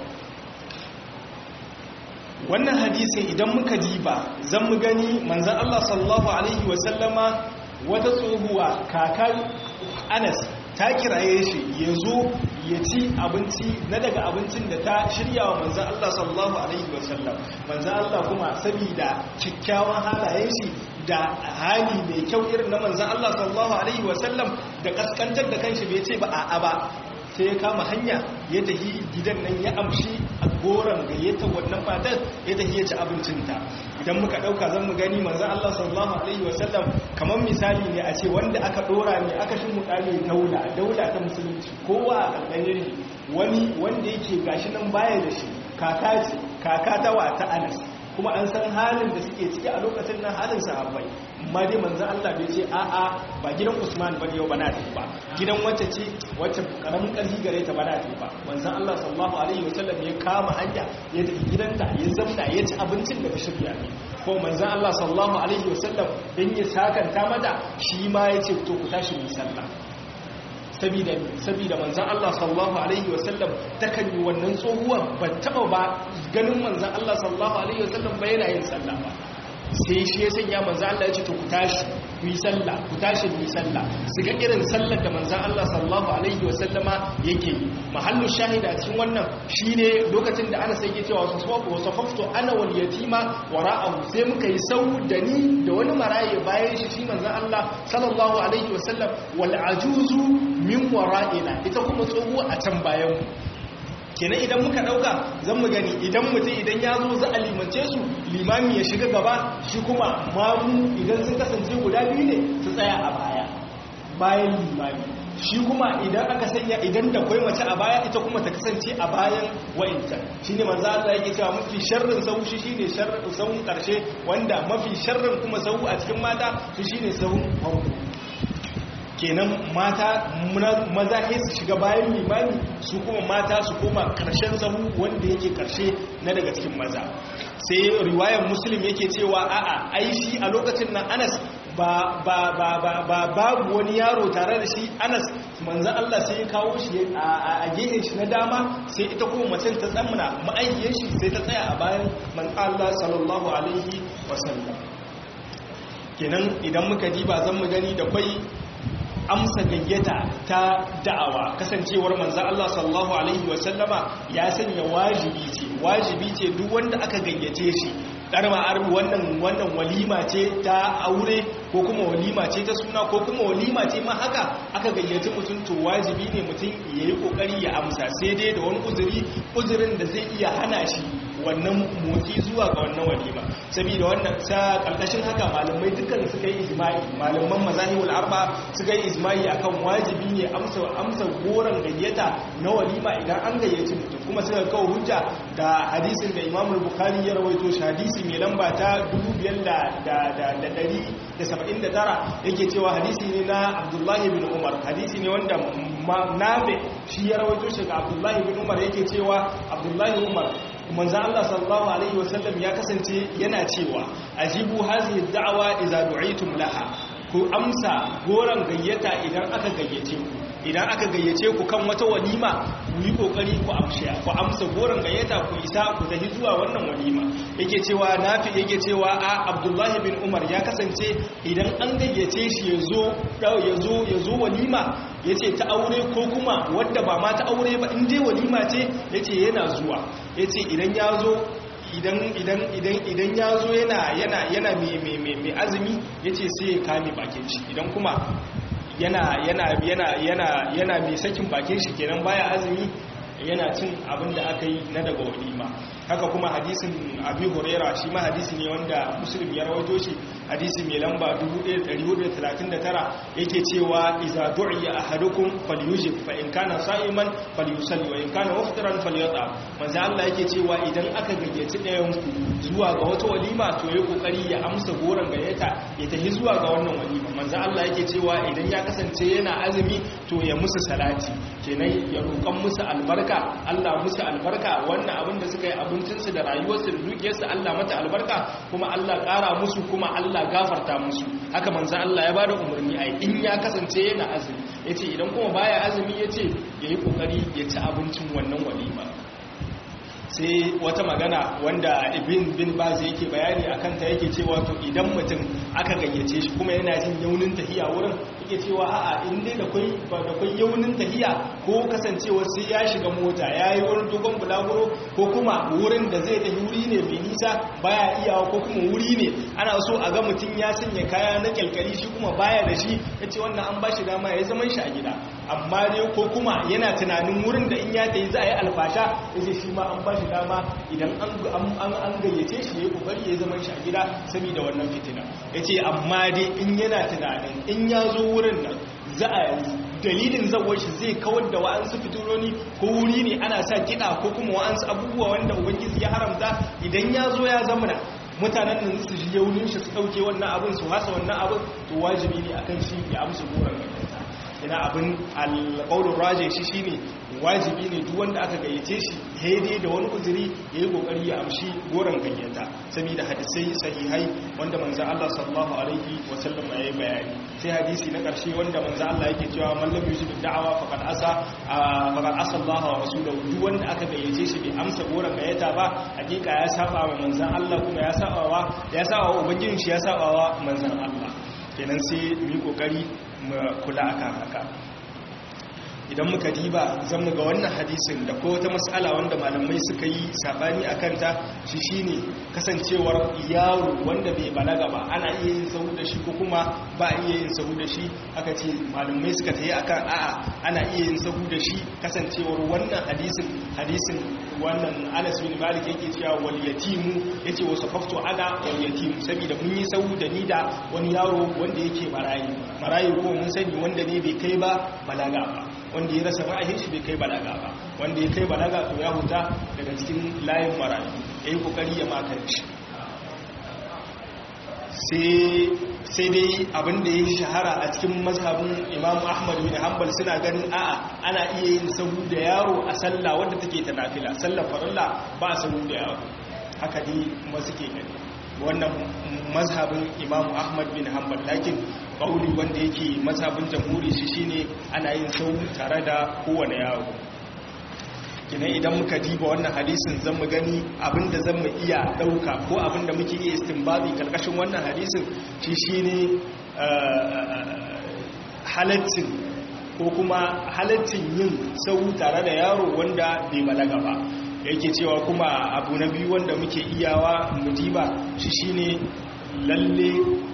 A: wannan hadisin idan muka diba zan mu gani manzon Allah sallallahu alaihi wasallama wata tsohuwa kakan Anas ta kiraye shi ya zo ya ci abinci na daga abincin da ta shirya wa manzan Allah sallallahu Alaihi wasallam manzan Allah kuma sabida kyakkyawan halayen shi da hali mai kyau irin na manzan Allah sallallahu Alaihi wasallam da kaskantar da kanshi bai ce ba a ba sai ya kama hanya ya tafi gidan nan ya amshi a goron gayyata wannan matar ya tafi ya ci abincinta idan muka dauka zan mu gani manzon Allah sallallahu alaihi wasallam kamar misali ne a ce wanda aka dora ne aka shi mutane daula daula ta musulunci kowa a kankanin wani wanda yake gashi nan baya da shi kaka ce kaka ta wata Anas kuma an san halin da suke ciki a lokacin nan halin sahabbai amma dai manzon Allah bai ce a'a ba gidan Usman ba yau bana ta ba gidan wacce ce wacce karamin karfi gare ta bana ta ba manzon Allah sallallahu alaihi wasallam ya kama hanya ya tafi gidanta ya zamna ya ci abincin da ta shirya ne ko manzon Allah sallallahu alaihi wasallam dan ya sakanta mata shi ma ya ce to ku tashi mu sallah sabida sabida manzon Allah sallallahu alaihi wasallam takan yi wannan tsohuwar ba taba ba ganin manzon Allah sallallahu alaihi wasallam ba yana yin sallah ba sai shi ya sanya manzon Allah ya ce to ku tashi ku yi sallah ku tashi ku yi sallah su ga irin sallar da manzon Allah sallallahu alaihi wasallama yake yi mahallu shahida cikin wannan shine lokacin da ana sai yake cewa wasafaftu ana wal yatima wara'ahu sai muka yi sau da ni da wani maraye bayan shi shi manzon Allah sallallahu alaihi wasallam wal ajuzu min wara'ina ita kuma tsohuwa a can bayan kenan idan muka dauka zan mu gani idan mutum idan ya zo za a limance su limami ya shiga gaba shi kuma mamu idan sun kasance guda biyu ne su tsaya a baya bayan limami shi kuma idan aka sanya idan da kwai mace a baya ita kuma ta kasance a bayan wa'inta shi ne manzo Allah yake cewa mafi sharrin sau shi shine sharrin sau karshe wanda mafi sharrin kuma sau a cikin mata shi shine sau farko kenan mata maza ke su shiga bayan limani su kuma mata su koma karshen sahu wanda yake karshe na daga cikin maza sai riwayar muslim yake cewa a'a ai shi a lokacin nan anas ba ba ba ba ba babu wani yaro tare da shi anas manzan Allah sai ya kawo shi a gehen shi na dama sai ita kuma macen ta tsamna ma'aikiyar shi sai ta tsaya a bayan manzan Allah sallallahu alaihi wasallam kenan idan muka diba zan mu gani da kwai amsa gayyata ta da'awa kasancewar manzan Allah sallallahu alaihi wasallama ya sanya wajibi ce wajibi ce duk wanda aka gayyace shi ɗarma arbi wannan wannan walima ce ta aure ko kuma walima ce ta suna ko kuma walima ce ma haka aka gayyaci mutum to wajibi ne mutum ya yi ƙoƙari ya amsa sai dai da wani uzuri uzurin da zai iya hana shi wannan motsi zuwa ga wannan walima saboda wannan sa karkashin haka malamai dukkan suka yi ijma'i malaman mazahibul arba suka yi ijma'i akan wajibi ne amsa amsa goran gayyata na walima idan an gayyaci mutum kuma suka kawo hujja da hadisin da Imam Bukhari ya rawaito shi hadisi mai lamba ta 2579 yake cewa hadisi ne na Abdullahi bin Umar hadisi ne wanda nabe shi ya rawaito shi ga Abdullahi bin Umar yake cewa Abdullahi Umar manzan Allah sallallahu Alaihi wasallam ya kasance yana cewa ajibu hazihi da'awa idza du'itum laha ku amsa goron gayyata idan aka gayyace ku idan aka gayyace ku kan wata walima ku yi kokari ku amsha ku amsa goron gayyata ku isa ku tafi zuwa wannan walima yake cewa nafi yake cewa a Abdullahi bin Umar ya kasance idan an gayyace shi yazo yazo yazo walima yace ta aure ko kuma wadda ba ma ta aure ba in dai walima ce yace yana zuwa yace idan ya zo idan idan idan idan ya zo yana yana yana mai azumi yace sai ya kame bakin shi idan kuma yana yana yana yana yana mai sakin bakin shi kenan baya azumi yana cin abin da aka yi na daga walima haka kuma hadisin abi huraira shi ma hadisi ne wanda muslim ya rawaito shi hadisi mai lamba 1439 yake cewa iza du'iya ahadukum falyujib fa in kana sa'iman falyusalli wa in kana muftiran falyata manzo Allah yake cewa idan aka gayyaci ɗayan ku zuwa ga wata walima to yayi kokari ya amsa goran gayyata ya tafi zuwa ga wannan walima manzo Allah yake cewa idan ya kasance yana azumi to ya musu salati kenan ya roƙan musu albarka Allah musu albarka wannan abin da suka yi abincinsu da rayuwarsu da dukiyarsu Allah mata albarka kuma Allah ƙara musu kuma Allah gafarta musu haka manzo Allah ya bada umarni ai in ya kasance yana azumi yace idan kuma baya azumi yace yayi kokari ya ci abincin wannan walima sai wata magana wanda ibn bin baz yake bayani akan ta yake cewa to idan mutum aka gayyace shi kuma yana jin yaunin tahiya wurin yake cewa a'a in dai da kai ba da kai yaunin tahiya ko kasancewa sai ya shiga mota yayi wurin dogon bulaguro ko kuma wurin da zai tafi wuri ne mai nisa baya iyawa ko kuma wuri ne ana so a ga mutum ya sanya kaya na kyalkali shi kuma baya da shi yace wannan an bashi dama ya zaman shi a gida amma dai ko kuma yana tunanin wurin da in ya tayi za a yi alfasha yace shi ma an bashi shi dama idan an gayyace shi ya yi kokari ya zama shi a gida saboda wannan fitina ya ce amma dai in yana tunanin in ya zo wurin nan za a dalilin zawar shi zai kawar da wa'ansu fitiloni ko wuri ne ana sa kiɗa ko kuma wa'ansu abubuwa wanda ubangiji ya haramta idan ya zo ya zamana mutanen nan su ji yaunin shi su ɗauke wannan abin su hasa wannan abin to wajibi ne akan shi ya amsa goron gayyata ina abin alƙaunin raje shi shine wajibi ne duk wanda aka gayyace shi haidai da wani uzuri ya yi ƙoƙari ya amshi goron gayyata saboda hadisai sahihai wanda manzan Allah sallallahu alaihi wasallam ya yi bayani sai hadisi na ƙarshe wanda manzan Allah yake cewa mallam yusuf da'awa faqad asa faqad asa Allah wa rasulahu duk wanda aka gayyace shi bai amsa goron gayyata ba hakika ya saba wa manzan Allah kuma ya saba wa ya saba wa ubangijin shi ya saba wa manzan Allah kenan sai mu yi kokari mu kula akan haka idan muka diba zan ga wannan hadisin da ko wata matsala wanda malamai suka yi sabani a kanta shi shine kasancewar yaro wanda bai balaga ba ana iya yin sahu da shi ko kuma ba iya yin sahu da shi aka ce malamai suka tayi akan a'a ana iya yin sahu da shi kasancewar wannan hadisin hadisin wannan Anas bin Malik yake cewa wal yatimu yace wasu fafto ana wal yatimu saboda mun yi sahu da ni da wani yaro wanda yake marayi marayi ko mun sani wanda ne bai kai ba balaga ba wanda ya rasa ma'ahin shi bai kai balaga ba wanda ya kai balaga to ya huta daga cikin layin marayu ya yi kokari ya makar shi sai dai abinda ya shahara a cikin mazhabin imamu ahmad bin hanbal suna ganin a'a ana iya yin sahu da yaro a sallah wadda take ta nafila sallar farilla ba sahu da yaro haka dai masu ke gani wannan mazhabin imamu ahmad bin hanbal lakin bauli wanda yake mazhabin jamhuri shi shine ana yin sau tare da kowane yaro kinan idan muka diba wannan hadisin zan mu gani abinda zan mu iya dauka ko abinda muke iya istinbazi karkashin wannan hadisin shi shine halaccin ko kuma halaccin yin sau tare da yaro wanda bai balaga ba yake cewa kuma abu na biyu wanda muke iyawa mujiba shi shine lalle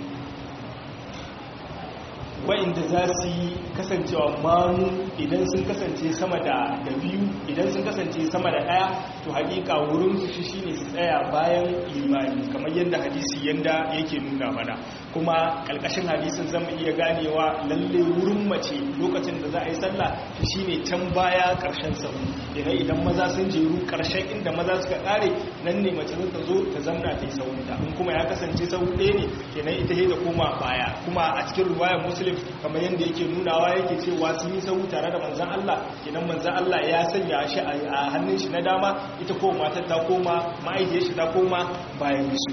A: wa'inda za su yi kasancewa mamu idan sun kasance sama da biyu idan sun kasance sama da ɗaya to hakika wurin su shi shine su tsaya bayan imani kamar yadda hadisi yanda yake nuna mana kuma kalkashin hadisin zama iya ganewa lalle wurin mace lokacin da za a yi sallah shi shine can baya karshen sahu idan idan maza sun jeru karshen inda maza suka kare nan ne mace ta zo ta zamna ta yi sahunta in kuma ya kasance sahu ɗaya ne kenan ita da koma baya kuma a cikin ruwayar muslim kamar yadda yake nunawa yake cewa sun yi sahu tare da manzan Allah idan manzan Allah ya sanya shi a hannun shi na dama ita ko matar ta koma ma'aikiyar shi ta koma bayan su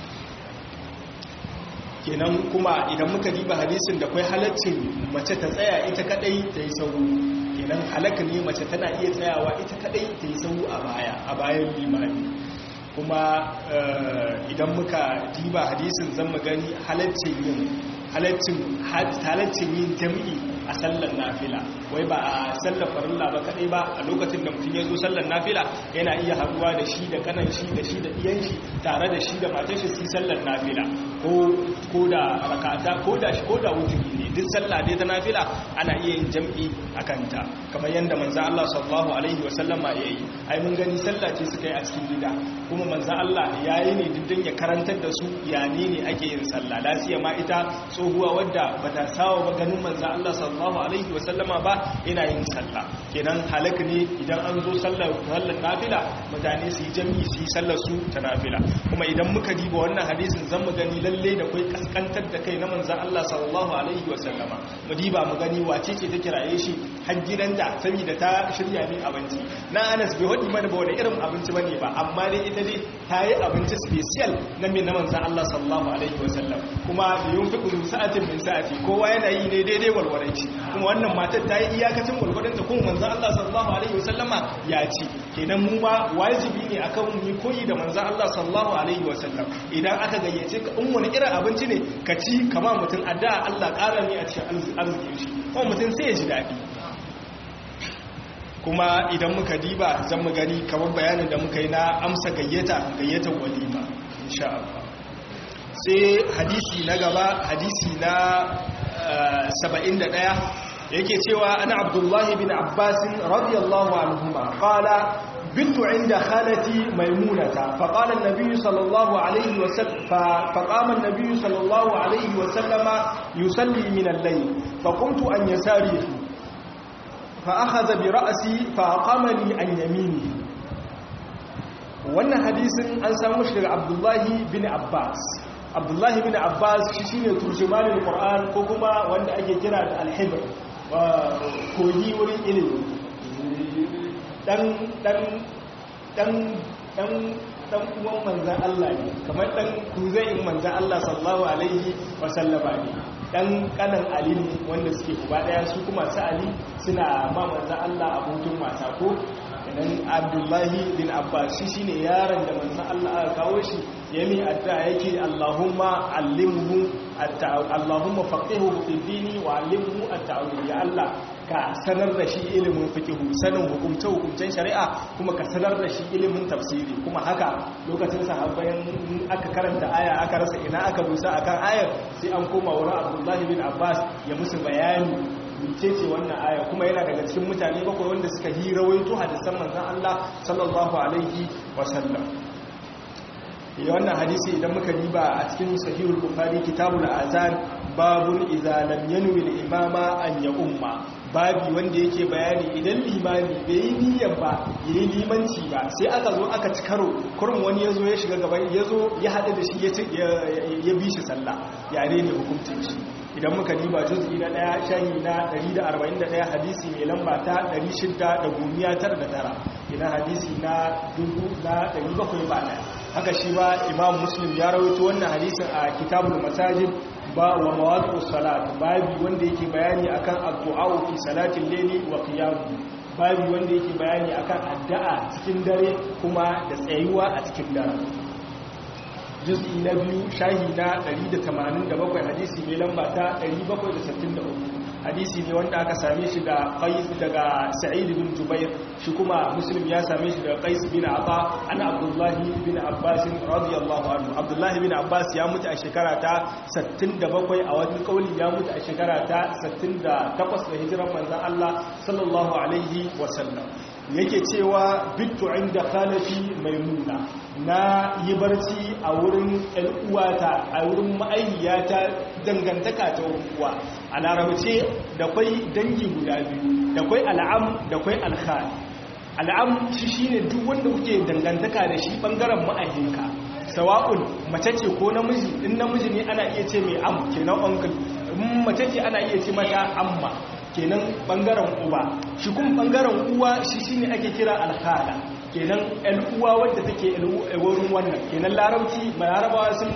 A: kenan kuma idan muka diba hadisin da kwai halaccin mace ta tsaya ita kadai ta yi sahu kenan halaka ne mace tana iya tsayawa ita kadai ta yi sahu a baya a bayan limani kuma idan muka diba hadisin zan mu gani halaccin yin halaccin yin jam'i a sallar nafila wai ba a sallar farilla ba kadai ba a lokacin da mutum ya zo sallar nafila yana iya haduwa da shi da kanan shi da shi da iyan shi tare da shi da matar shi su sallar nafila ko da rakata ko da shi ko da wuturi ne duk sallah dai ta nafila ana iya yin jam'i a kanta kamar yadda manzo Allah sallallahu alaihi wa sallama yayi ai mun gani sallah ce suka yi a cikin gida kuma manzo Allah yayi ne dindin ya karantar da su ya ne ne ake yin sallah lafiya ma ita tsohuwa wadda bata sawa ba ganin manzo Allah sallallahu alaihi wa sallama ba ina yin sallah kenan halaka ne idan an zo sallar sallar nafila mutane su yi jam'i su yi sallar su ta nafila kuma idan muka diba wannan hadisin zan mu gani lalle da kai kaskantar da kai na manzo Allah sallallahu alaihi wa sallama mu diba mu gani wace ce ta kiraye shi har gidanta saboda ta shirya min abinci na Anas bai wadi mana ba wani irin abinci bane ba amma dai ita dai ta yi abinci special na min na manzo Allah sallallahu alaihi wa sallam kuma da yunfiqu sa'atin min sa'ati kowa yana yi ne daidai walwarai shi kuma wannan matar ta yi iyakacin walwarin ta kuma manzo Allah sallallahu alaihi wa sallama ya ci kenan mu ma wajibi ne akan mu koyi da manzo Allah sallallahu alaihi wa sallam idan aka gayyace ka in wani irin abinci ne ka ci kama mutum addu'a Allah ƙara ne a cikin arzikin shi kuma mutum sai ya ji daɗi kuma idan muka diba zan mu gani kamar bayanin da muka yi na amsa gayyata gayyatar walima insha Allah sai hadisi na gaba hadisi na 71 yake cewa ana abdullahi bin abbasin radiyallahu anhuma qala بنت عند خالتي ميمونة فقال النبي صلى الله عليه وسلم فقام النبي صلى الله عليه وسلم يصلي من الليل فقمت عن يساره فأخذ برأسي فأقامني عن يمينه wannan hadisin an samu shi daga abdullahi bin abbas abdullahi bin abbas shi shine turjumanin qur'an ko kuma wanda ake kira da alhibr kogi wurin ilimi dan dan dan dan dan uwan manzan Allah ne kamar dan kuzayin manzan Allah sallallahu alaihi wasallama ne dan kanan Ali ne wanda suke uba daya su kuma su Ali suna ma manzan Allah abokin wasa ko idan Abdullahi bin Abbas shi shine yaron da manzan Allah aka kawo shi yami adda yake Allahumma allimhu Allahumma faqihu fi dini wa allimhu at-ta'wil ya Allah ka sanar da shi ilimin fikihu sanin hukumce hukumcen shari'a kuma ka sanar da shi ilimin tafsiri kuma haka lokacin sahabbayan aka karanta aya aka rasa ina aka dusa akan ayar sai an koma wurin Abdullahi bin Abbas ya musu bayani mecece wannan aya kuma yana daga cikin mutane bakwai wanda suka yi rawaito hadisan manzon Allah sallallahu alaihi wasallam ya wannan hadisi idan muka riba a cikin sahihul bukhari kitabul azan babun idza lam yanwi al-imama an ya umma babi wanda yake bayani idan limami bai yi niyyar ba yayi limanci ba sai aka zo aka ci karo kurum wani yazo ya shiga gaban yazo ya hada da shi ya bi shi sallah ya ne ne hukuncin shi idan muka diba juz'i na daya shahi na 141 hadisi mai lamba ta 699 ina hadisi na 1700 ba daya haka shi ba imam muslim ya rawaito wannan hadisin a kitabul masajid ba wa mawaqus salat babi wanda yake bayani akan addu'a fi salatin layli wa qiyam babi wanda yake bayani akan addu'a cikin dare kuma da tsayuwa a cikin dare juz'i na biyu shahi na 187 hadisi mai lamba ta 763 hadisi ne wanda aka same shi da qais daga sa'id bin jubair shi kuma muslim ya same shi daga qais bin aba ana abdullahi bin abbas radiyallahu anhu abdullahi bin abbas ya mutu a shekara ta 67 a wani kauli ya mutu a shekara ta 68 da hijiran manzon Allah sallallahu alaihi wasallam yake cewa bittu inda khalati maimuna na yi barci a wurin uwata a wurin ma'ayyata dangantaka ta uwa a larabce da kwai dangi guda biyu da kwai al'am da kwai alkhal al'am shi shine duk wanda kuke dangantaka da shi bangaren ma'ayyinka sawa'un mace ce ko namiji in namiji ne ana iya ce mai am kenan uncle in mace ce ana iya ce mata amma kenan bangaren uba shi kuma bangaren uwa shi shine ake kira alhala kenan ɗan uwa wadda take wurin wannan kenan larabci larabawa sun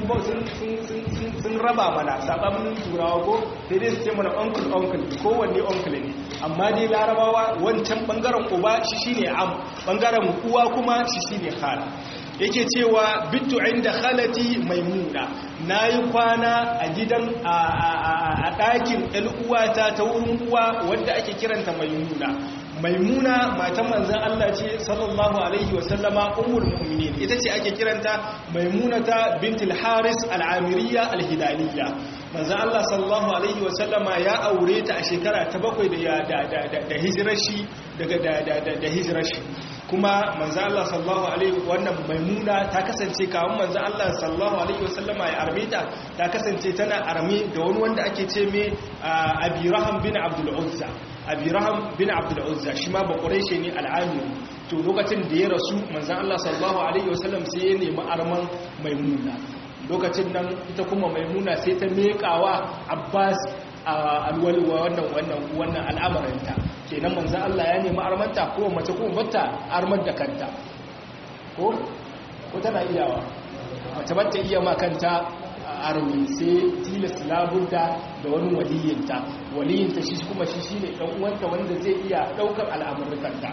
A: sun raba mana sabanin turawa ko sai dai su ce mana uncle uncle kowanne uncle ne amma dai larabawa wancan bangaren uba shi shine am bangaren uwa kuma shi shine hala yake cewa bitu inda khalati maimuna na yi kwana a gidan a ɗakin uwata ta wurin uwa wadda ake kiranta maimuna maimuna matan manzan Allah ce sallallahu alaihi wasallama ummul mu'minin ita ce ake kiranta maimunata bintul haris al'amiriya alhidaliya manzan Allah sallallahu alaihi wasallama ya aure ta a shekara ta bakwai da hijirar shi daga da hijirar shi kuma manzan Allah sallallahu alaihi wannan maimuna ta kasance kawun manzan Allah sallallahu alaihi wasallama ya arme ta ta kasance tana arme da wani wanda ake ce mai abiraham bin abdul uzza abiraham bin abdul uzza shi ma ba quraishi ne al'amiri to lokacin da ya rasu manzan Allah sallallahu alaihi wasallam sai ya nemi arman maimuna lokacin nan ita kuma maimuna sai ta mekawa abbas alwalwa wannan wannan wannan al'amarinta kenan manzo Allah ya nemi armanta ko mace ko bata armar da kanta ko ko tana iyawa mace bata iya ma kanta armi sai tilas labunta da wani waliyinta waliyinta shi kuma shi shine dan uwanta wanda zai iya daukar al'amurkanta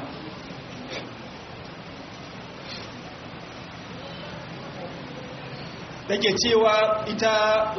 A: take cewa ita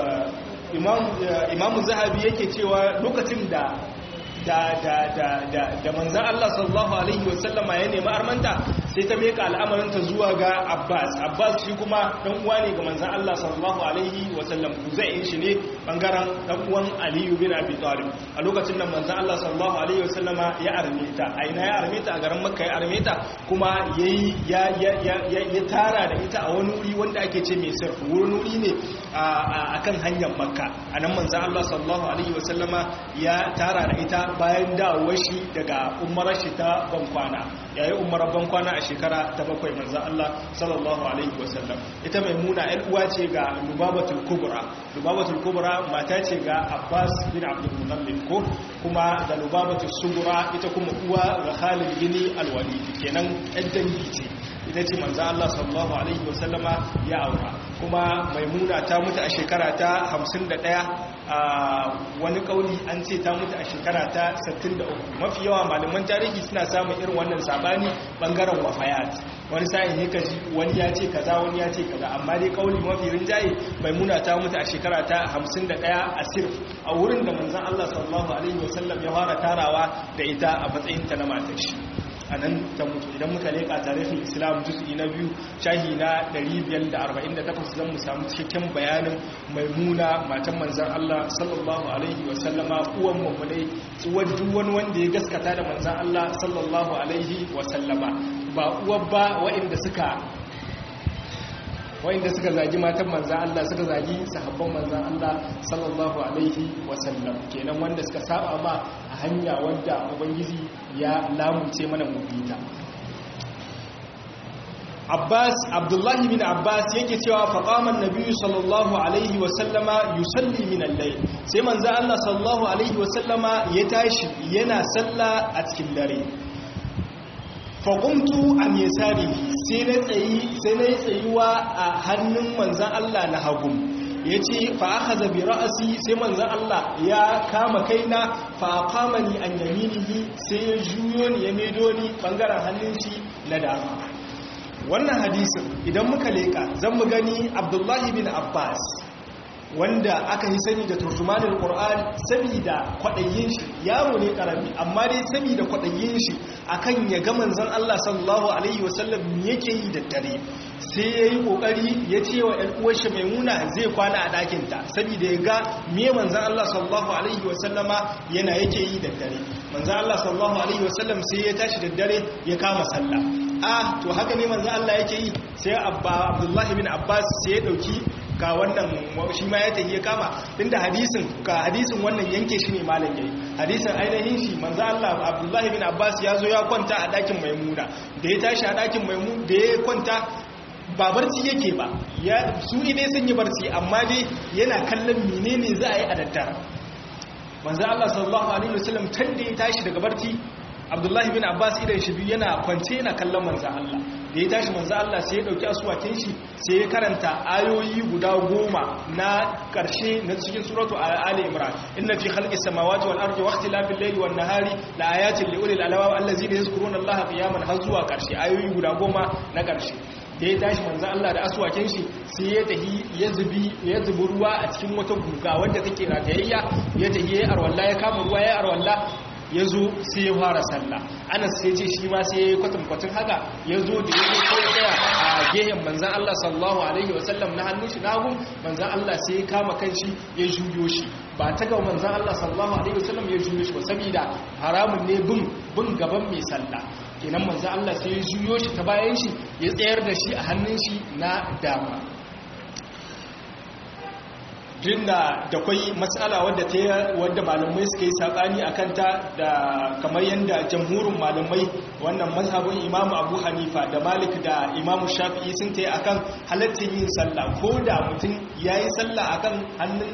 A: imamu zahabi yake cewa lokacin da da da da da da manzan Allah sallallahu alaihi wasallama ya nemi armanta sai ta meka al'amarinta zuwa ga Abbas Abbas shi kuma dan uwa ne ga manzan Allah sallallahu alaihi wasallam zai shi ne bangaren dan uwan Ali bin Abi Talib a lokacin nan manzan Allah sallallahu alaihi wasallama ya arme ta a ina ya arme ta a garin Makka ya arme ta kuma yayi ya ya ya tara da ita a wani wuri wanda ake ce mai sirri wurin wuri ne a kan hanyar Makka anan manzan Allah sallallahu alaihi wasallama ya tara da ita bayan dawowar shi daga umarar shi ta bankwana yayi umarar bankwana a shekara ta bakwai manzan Allah sallallahu alaihi wasallam ita maimuna ɗan uwa ce ga lubabatul kubra lubabatul kubra mata ce ga abbas bin abdul mutallib ko kuma da lubabatul sugura ita kuma uwa ga khalid bin alwalid kenan ɗan dangi ce ita ce manzan Allah sallallahu alaihi wasallama ya aura kuma maimuna ta mutu a shekara ta 51 a wani kauli an ce ta mutu a shekara ta 63 mafi yawa malaman tarihi suna samun irin wannan sabani bangaren wafayat wani sa'in ne kaji wani ya ce kaza wani ya ce kaza amma dai kauli mafi rinjaye maimuna ta mutu a shekara ta 51 a sirf a wurin da manzan Allah sallallahu alaihi wasallam ya fara tarawa da ita a matsayin ta na matar shi a nan ta mutu idan muka leƙa tarihin islam juz'i na biyu shahi na 548 zan mu samu cikakken bayanin maimuna matan manzan Allah sallallahu alaihi wasallama uwan mummunai uwar duk wani wanda ya gaskata da manzan Allah sallallahu alaihi wasallama ba uwar ba waɗanda suka wa'inda suka zagi matan manzan Allah suka zagi sahabban manzan Allah sallallahu alaihi wasallam kenan wanda suka saba ma a hanya wadda ubangiji ya lamunce mana mubita Abbas Abdullahi bin Abbas yake cewa faqaman nabiyyu sallallahu alaihi wasallama yusalli min al-layl sai manzan Allah sallallahu alaihi wasallama ya tashi yana sallah a cikin dare faƙumtu a mesari sai na tsayi sai na yi tsayuwa a hannun manzan Allah na hagu ya ce fa'aka zabi ra'asi sai manzan Allah ya kama kaina fa'akama ni an yaminihi sai ya juyo ni ya medo ni ɓangaren hannun shi na dama wannan hadisin idan muka leƙa zan mu gani abdullahi bin abbas wanda aka yi sani da turjumanul qur'an saboda kwadayin shi yaro ne karami amma dai saboda kwadayin shi akan ya ga manzon Allah sallallahu alaihi wasallam me yake yi da dare sai yayi kokari ya ce wa ɗan uwar shi maimuna zai kwana a ɗakin ta saboda ya ga me manzon Allah sallallahu alaihi wasallama yana yake yi da dare manzon Allah sallallahu alaihi wasallam sai ya tashi da dare ya kama sallah ah to haka ne manzon Allah yake yi sai abba Abdullah bin Abbas sai ya dauki ga wannan shi ma ya tafi ya kama inda hadisin ga hadisin wannan yanke shi ne malam yayi hadisin ainihin shi manzo Allah Abdullahi bin Abbas ya zo ya kwanta a dakin Maimuna da ya tashi a dakin Maimun da ya kwanta ba barci yake ba ya su ne sun yi barci amma dai yana kallon menene za a yi a daddare manzo Allah sallallahu alaihi wasallam tun da ya tashi daga barci Abdullahi bin Abbas idan shi biyu yana kwance yana kallon manzo Allah da ya tashi manzo Allah sai ya dauki asuwakin shi sai ya karanta ayoyi guda goma na karshe na cikin suratu Ali Imran inna fi khalqis samawati wal ardi wa ikhtilafil layli wan nahari la ayatin li ulil albab allazina yazkuruna Allaha qiyaman har zuwa karshe ayoyi guda goma na karshe da ya tashi manzo Allah da asuwakin shi sai ya tahi ya zubi ya zubi ruwa a cikin wata guga wanda take ragayayya ya tahi ya arwalla ya kama ruwa ya arwalla ya zo sai ya fara sallah anas sai ce shi ma sai ya yi kwatankwacin haka ya zo da ya zo ya tsaya a gehen manzan Allah sallallahu alaihi wasallam na hannun shi nagun manzan Allah sai ya kama kan shi ya juyo shi ba ta ga manzan Allah sallallahu alaihi wasallam ya juyo shi ba saboda haramun ne bin bin gaban mai sallah kenan manzan Allah sai ya juyo shi ta bayan shi ya tsayar da shi a hannun shi na dama jinda da kwai matsala wadda ta wadda malamai suka yi sabani a kanta da kamar yadda jamhurin malamai wannan mazhabin imamu abu hanifa da malik da imamu shafi'i sun ta yi a kan halittar yin sallah ko da mutum ya yi sallah a kan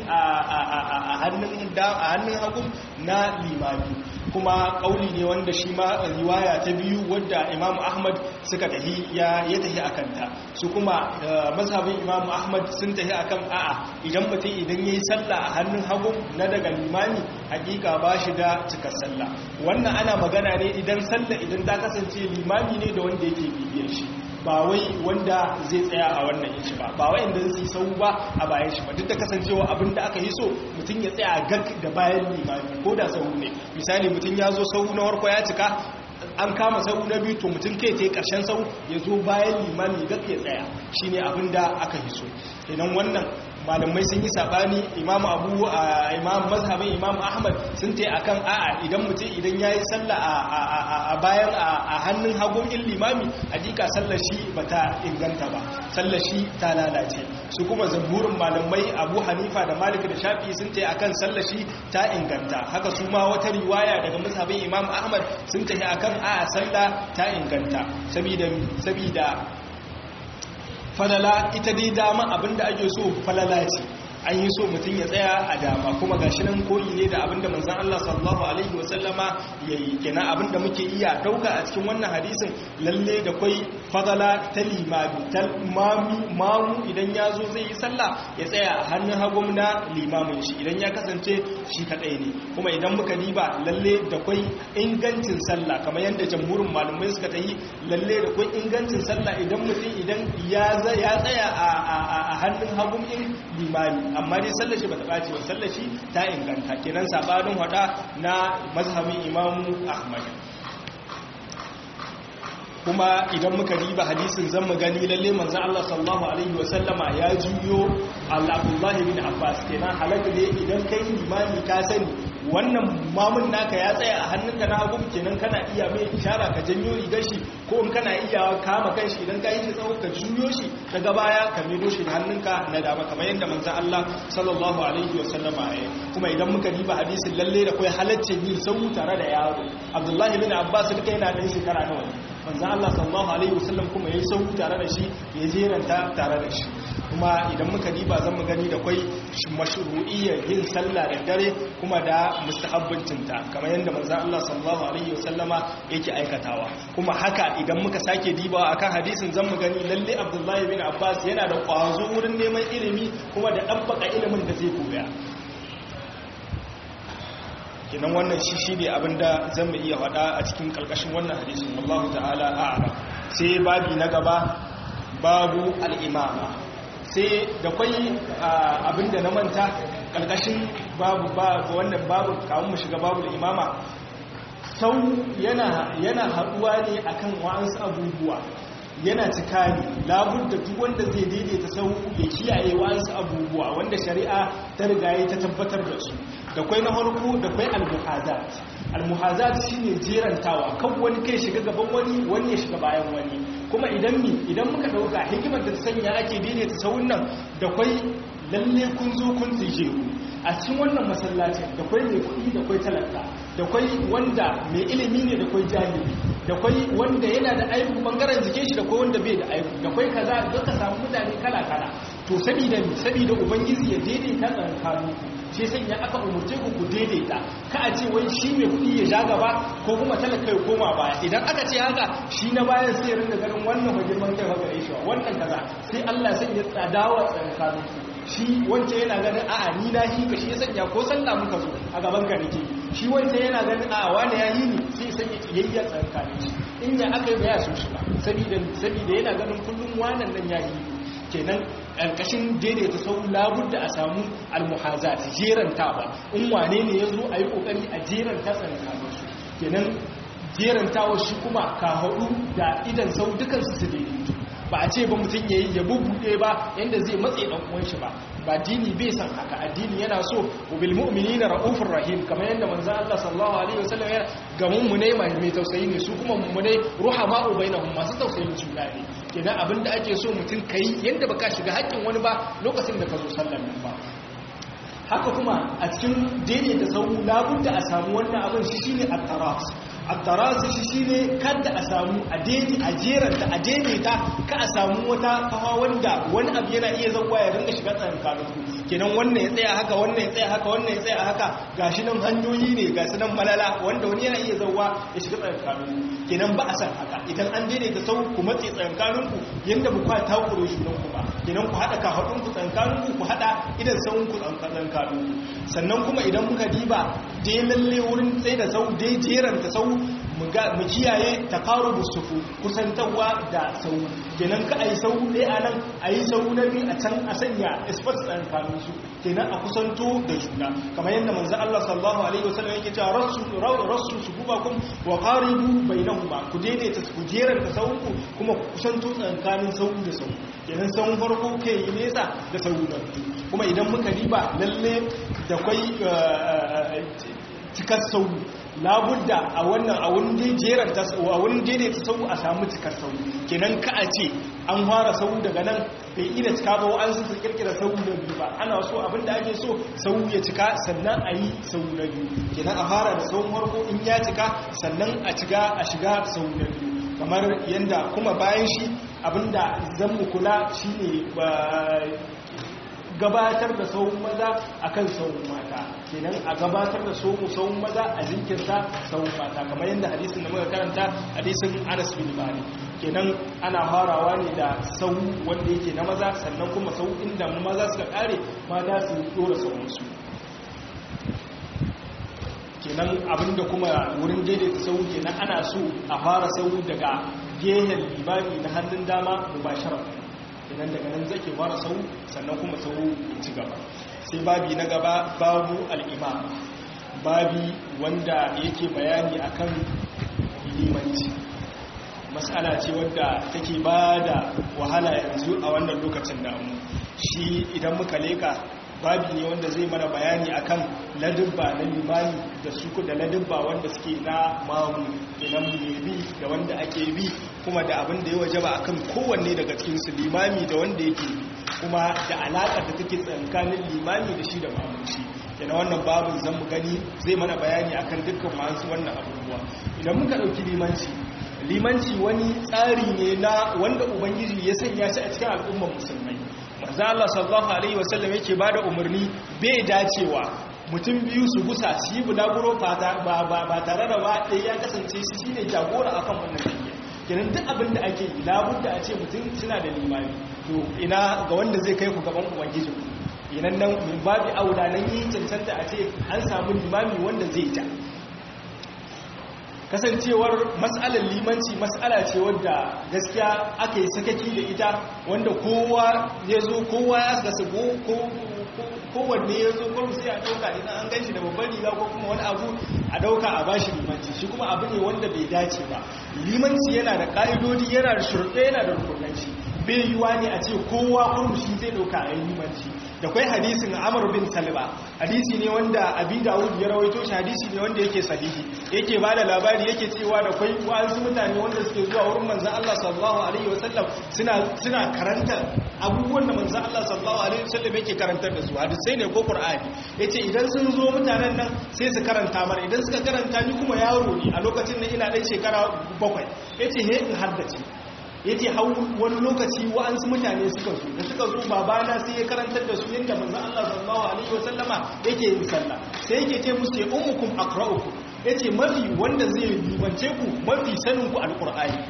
A: hannun hagu na limami kuma kauli ne wanda shi ma riwaya ta biyu wadda imamu ahmad suka tahi ya tahi a kanta su kuma mazhabin imamu ahmad sun tahi akan a'a idan mutum idan ya yi sallah a hannun hagu na daga limani hakika ba shi da cikar sallah wannan ana magana ne idan sallah idan ta kasance limami ne da wanda yake bibiyar shi ba wai wanda zai tsaya a wannan yin shi ba ba wai inda zai sau ba a bayan shi ba duk da kasancewa abin da aka yi so mutum ya tsaya gag da bayan limami ko da sau ne misali mutum ya zo sau na warko ya cika an kama sau na biyu to mutum kai ta yi ƙarshen sau ya zo bayan limami gag ya tsaya shi ne abin da aka yi so idan wannan malamai sun yi sabani imamu abu a imam mazhabin imam ahmad sun ta akan a'a idan mutum idan ya yi sallah a bayan a hannun hagun in limami a jika sallar shi ba ta inganta ba sallar shi ta lalace su kuma zamburin malamai abu hanifa da malik da shafi sun ta akan sallar shi ta inganta haka su ma wata riwaya daga mazhabin imam ahmad sun ta akan a'a sallah ta inganta sabida falala ita dai dama abinda ake so falala ce an yi so mutum ya tsaya a dama kuma gashi nan koyi ne da abinda manzon Allah sallallahu alaihi wasallama yayi kenan abinda muke iya dauka a cikin wannan hadisin lalle da kwai fadala ta limami ta mami mamu idan ya zo zai yi sallah ya tsaya a hannun hagum na limamin shi idan ya kasance shi kadai ne kuma idan muka diba lalle da kwai ingancin sallah kamar yadda jamhurin malamai suka ta yi lalle da kwai ingancin sallah idan mutum idan ya tsaya a hannun hagum in limami amma dai sallashi ba ta ɓace ba sallashi ta inganta kenan sabanin hada na mazhabin imamu ahmad kuma idan muka riba hadisin zan mu gani lalle manzo Allah sallallahu alaihi wasallama ya juyo Abdullah ibn Abbas kenan halaka ne idan kai limami ka sani wannan mamun naka ya tsaya a hannunka na hagu kenan kana iya mai ishara ka janyo rigar shi ko in kana iya kama kanshi idan ka yi shi tsawo ka juyo shi daga baya ka medo shi da hannunka na dama kamar yadda manzo Allah sallallahu alaihi wasallama ya kuma idan muka riba hadisin lalle da kai halaccin yin sau tare da yaro Abdullah ibn Abbas duka yana da shekara nawa manzo Allah sallallahu alaihi wasallam kuma yayi sau tare da shi ya jeranta tare da shi kuma idan muka diba zan mu gani da kwai mashru'iyyar yin sallah da dare kuma da mustahabbancinta kamar yadda manzo Allah sallallahu alaihi wasallama yake aikatawa kuma haka idan muka sake dibawa akan hadisin zan mu gani lalle Abdullahi bin Abbas yana da kwazo wurin neman ilimi kuma da dabbaka ilimin da zai koya kinan wannan shi shi ne abinda zan mu iya faɗa a cikin ƙarƙashin wannan hadisin wallahu ta'ala a'lam sai babi na gaba babu al'imama sai da kwai abinda na manta ƙarƙashin babu wannan babu kamun mu shiga babu imama sau yana haɗuwa ne akan wa'ansu abubuwa yana cika ne labudda duk wanda zai daidaita sau ya kiyaye wa'ansu abubuwa wanda shari'a ta rigaye ta tabbatar da su da kwai na farko da kwai almuhazat almuhazat shine jerantawa kan wani kai shiga gaban wani wani ya shiga bayan wani kuma idan mi idan muka dauka hikimar da ta sanya ake daidaita sauun nan da kwai lalle kun zo kun tsije a cikin wannan masallacin da kwai mai kuɗi da kwai talaka da kwai wanda mai ilimi ne da kwai jahili da kwai wanda yana da aibu bangaren jikin shi da kwai wanda bai da aibu da kwai kaza da ka samu mutane kala kala to sabida sabida ubangiji ya daidaita tsakanin shi sanya aka umurce ku ku daidaita ka a ce wai shi mai kuɗi ya ja gaba ko kuma talaka ya koma baya idan aka ce haka shi na bayan sai rinda ganin wannan ba girman kai ba gare shi wannan kaza sai Allah sai ya tsadawa tsakanin ku shi wance yana ganin a'a ni na shi ka shi ya sanya ko sallah muka zo a gaban ka nake shi wance yana ganin a'a wani ya yi ni sai ya sanya kiyayya tsakanin shi in ya aka yi ba ya so shi ba saboda saboda yana ganin kullum wannan nan ya yi kenan ƙarƙashin daidaita sau labudda a samu almuhaza ta jeranta ba in wane ne ya zo a yi ƙoƙari a jeranta tsakanin su kenan jerantawa shi kuma ka haɗu da idan sau dukansu su daidaitu ba a ce ba mutum ya yi ya bubbuɗe ba yadda zai matse ɗan uwan shi ba ba dini bai san haka addini yana so bil mu'minina raufur rahim kamar yadda manzon Allah sallallahu alaihi wasallam ya ga mummune mai tausayi ne su kuma mummune ruhama bainahum masu tausayin juna ne kenan abinda ake so mutum kai yadda baka shiga haƙƙin wani ba lokacin da ka zo sallar nan ba haka kuma a cikin daidaita sau labudda a samu wannan abin shi shine at-taras at-taras shi shine kada a samu a daidai a jeranta a daidaita ka a samu wata kawa wanda wani abu yana iya zauwa ya ringa shiga tsakankanin ku kenan wannan ya tsaya haka wannan ya tsaya haka wannan ya tsaya haka gashi nan hanyoyi ne gashi nan malala wanda wani yana iya zauwa ya shiga tsakankanin ku kenan ba a san haka idan an daidaita sau ku matse tsakankanin ku yanda ba ku takure shi ku ba kenan ku hada ka hadun ku tsakankanin ku ku hada idan sauun ku tsakankanin sannan kuma idan muka diba dai lalle wurin tsaye da sau dai jeranta sau mu kiyaye taqarubus sufu kusantarwa da sau kenan ka ayi sau dai anan ayi sau na biyu a can a sanya espace tsakanin su kenan a kusanto da juna kamar yadda manzo Allah sallallahu alaihi wasallam yake cewa rasu rasu sufubakum wa qaribu bainahuma ku daidaita ku jeranta sau ku kuma ku kusanto tsakanin sau da sau kenan sau farko kai nesa da sau na biyu kuma idan muka riba lalle da kwai cikar sau labudda a wannan a wani jeranta a wani daidaita sau a samu cikar sau kenan ka a ce an fara sau daga nan bai ina cika ba an su kirkira sau da biyu ba ana so abinda ake so sau ya cika sannan a yi sau na biyu kenan a fara da sau farko in ya cika sannan a ciga a shiga sau na biyu kamar yadda kuma bayan shi abinda zan mu kula shine gabatar da sauran maza akan sauran mata kenan a gabatar da sauran maza a jinkirta sauran mata kamar yadda hadisin da muka karanta hadisin Anas bin Malik kenan ana farawa ne da sau wanda yake na maza sannan kuma sau inda maza suka kare mata su dora sauran su kenan abinda kuma wurin daidaita sau kenan ana so a fara sau daga gehen limami na hannun dama mubasharar idan daga nan zake fara sau sannan kuma sau ci gaba sai babi na gaba babu al'imam babi wanda yake bayani akan limanci matsala ce wadda take ba da wahala yanzu a wannan lokacin damu shi idan muka leka babi ne wanda zai mana bayani akan ladubba na limani da suku da ladubba wanda suke na mamu idan mai bi da wanda ake bi kuma da abin da ya waje ba akan kowanne daga cikinsu limami da wanda yake bi kuma da alaƙar da take tsakanin limami da shi da mamunci yana wannan babin zan mu gani zai mana bayani akan dukkan masu wannan abubuwa idan muka ɗauki limanci limanci wani tsari ne na wanda ubangiji ya sanya shi a cikin al'ummar musulmai manzo Allah sallallahu alaihi wasallam yake bada umarni bai dacewa mutum biyu su gusa su yi bulaguro ba tare da ba ɗaya ya kasance shi shine jagora akan wannan tafiya kenan duk abin da ake yi labudda a ce mutum suna da limami to ina ga wanda zai kai ku gaban ubangiji inan nan min babi aula nan yi cancanta a ce an samu limami wanda zai ta kasancewar mas'alar limanci mas'ala ce wadda gaskiya aka yi sakaki da ita wanda kowa ya zo kowa ya gasa kowanne ya zo kurum sai a ɗauka idan an gan shi da babban riga ko kuma wani abu a ɗauka a bashi limanci shi kuma abu ne wanda bai dace ba limanci yana da ƙa'idodi yana da shurɗe yana da rukunanci bai yiwa ne a ce kowa kurum shi zai ɗauka a yi limanci da kwai hadisin amur bin salba hadisi ne wanda abi dawud ya rawaito shi hadisi ne wanda yake sahihi yake ba da labari yake cewa da kwai wa'ansu mutane wanda suke zuwa wurin manzan Allah sallallahu alaihi wasallam suna suna karanta abubuwan da manzan Allah sallallahu alaihi wasallam yake karantar da su hadisai ne ko qur'ani yace idan sun zo mutanen nan sai su karanta mana idan suka karanta ni kuma yaro ne a lokacin nan ina dan shekara bakwai yace he in haddace ya ce hau wani lokaci wa'ansu mutane suka zo da suka zo babana sai ya karantar da su yadda manzo Allah sallallahu alaihi wasallama yake yin sallah sai yake ce musu ya ummukum aqra'ukum yace mafi wanda zai libance ku mafi sanin ku alqur'ani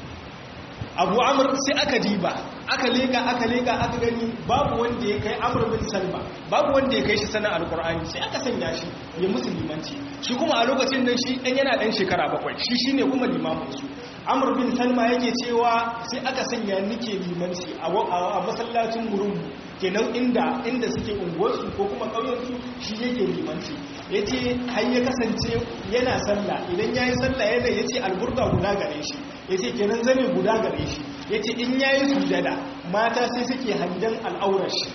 A: Abu Amr sai aka diba aka leka aka leka aka gani babu wanda ya kai Amr bin Salma babu wanda ya kai shi sanin alqur'ani sai aka sanya shi ya musulmanci shi kuma a lokacin nan shi dan yana dan shekara bakwai shi shine kuma limamin su amur bin salma yake cewa sai aka sanya nike limanci a masallacin gurinmu kenan inda inda suke unguwarsu ko kuma ƙauyensu shi yake limanci ya ce har ya kasance yana sallah idan ya yi sallah yana ya ce alburga guda gare shi ya ce kenan zane guda gare shi ya ce in ya yi sujada mata sai suke hangen al'aurar shi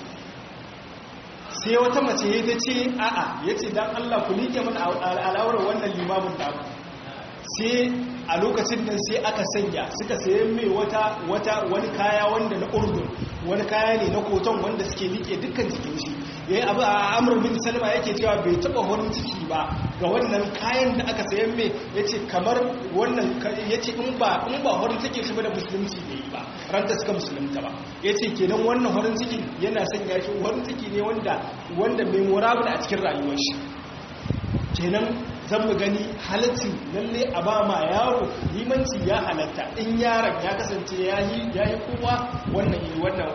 A: sai wata mace ya ta ce a'a ya ce don allah ku liƙe mana al'aurar wannan limamin damu sai a lokacin nan sai aka sanya suka sayan mai wata wata wani kaya wanda na urdun wani kaya ne na koton wanda suke liƙe dukkan jikin shi yayin abu a amur bin salma yake cewa bai taba horin ciki ba ga wannan kayan da aka sayan mai yace kamar wannan yace in ba in ba horin ciki shi ba da musulunci bai yi ba ran da suka musulunta ba yace kenan wannan horin ciki yana sanya shi horin ciki ne wanda wanda memorable a cikin rayuwar shi kenan zan mu gani halaccin lalle a ba ma yaro limanci ya halatta in yaron ya kasance ya yi kowa wannan wannan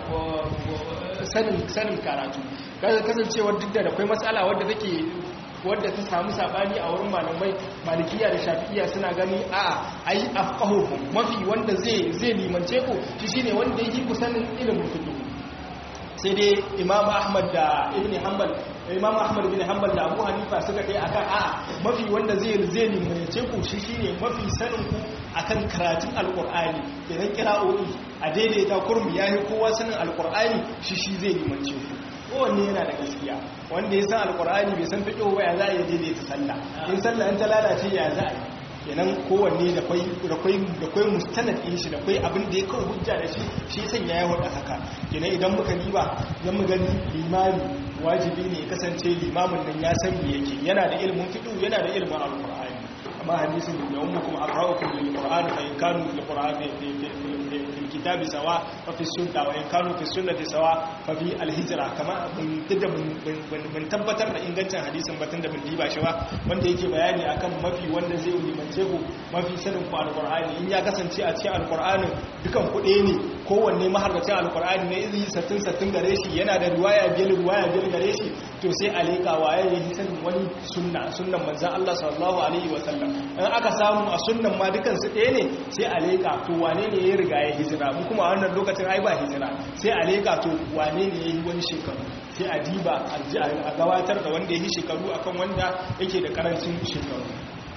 A: sanin karatu kasancewar duk da akwai matsala wadda take wadda ta samu sabani a wurin malamai malikiya da shafi'iya suna gani a ai afqahuhum mafi wanda zai zai limance ku shi shine wanda yake kusanin ilimin fiqh sai dai imam ahmad da ibn hanbal imam ahmad bin hanbal da abu hanifa suka kai akan a'a mafi wanda zai zai limance ku shi shine mafi sanin ku akan karatun alqur'ani kenan kira'o'i a daidaita kurmi yayi kowa sanin alqur'ani shi shi zai limance ku kowanne yana da gaskiya wanda ya san alqur'ani bai san fiqh ba ya za a daidaita sallah in sallah in ta lalace ya za a yi kenan kowanne da kwai da kwai da kwai mustanad din shi da kwai abin da ya kawo hujja da shi shi sanya ya wada haka kenan idan muka diba zan mu gani limami wajibi ne ya kasance limamin nan ya san me yake yana da ilimin fiqh yana da ilimin alqur'ani amma hadisin da ummukum aqra'ukum lil qur'ani fa in kanu lil qur'ani fil kitabi sawa fa fi sunna wa in kanu fi sunnati sawa fa fi al hijra kama mun tada mun tabbatar da ingancin hadisin batun da mun diba shi ba wanda yake bayani akan mafi wanda zai limance ku mafi sanin ku alqur'ani in ya kasance a cikin alqur'anin dukan ku ɗaya ne kowanne maharracin alqur'ani ne izi sattin sattin gare shi yana da riwaya biyar riwaya biyar gare shi to sai alika waye ya yi sanin wani sunna sunnan manzon Allah sallallahu alaihi wa sallam in aka samu a sunnan ma dukan su ɗaya ne sai alika to wane ne ya riga ya hijira mu kuma wannan lokacin ai ba hijira sai alika to wane ne ya yi wani shekaru sai a diba a gabatar da wanda ya yi shekaru akan wanda yake da karancin shekaru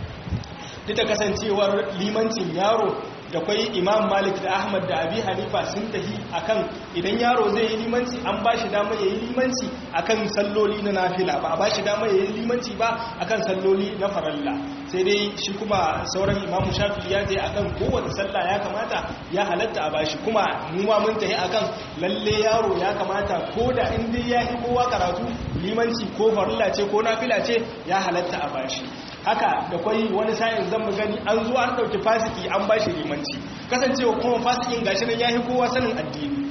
A: duk da kasancewar limancin yaro da kwai imam malik da ahmad da abi hanifa sun tafi akan idan yaro zai yi limanci an ba shi dama ya yi limanci akan salloli na nafila ba a ba shi dama ya yi limanci ba akan salloli na faralla sai dai shi kuma sauran imam shafi ya je akan kowace sallah ya kamata ya halatta a bashi kuma mu ma mun tafi akan lalle yaro ya kamata ko da in dai ya yi kowa karatu limanci ko farilla ce ko nafila ce ya halatta a bashi haka da kwai wani sa'in zan mu gani an zo an ɗauki fasiki an ba shi limanci kasancewa kuma fasikin gashi nan ya fi kowa sanin addini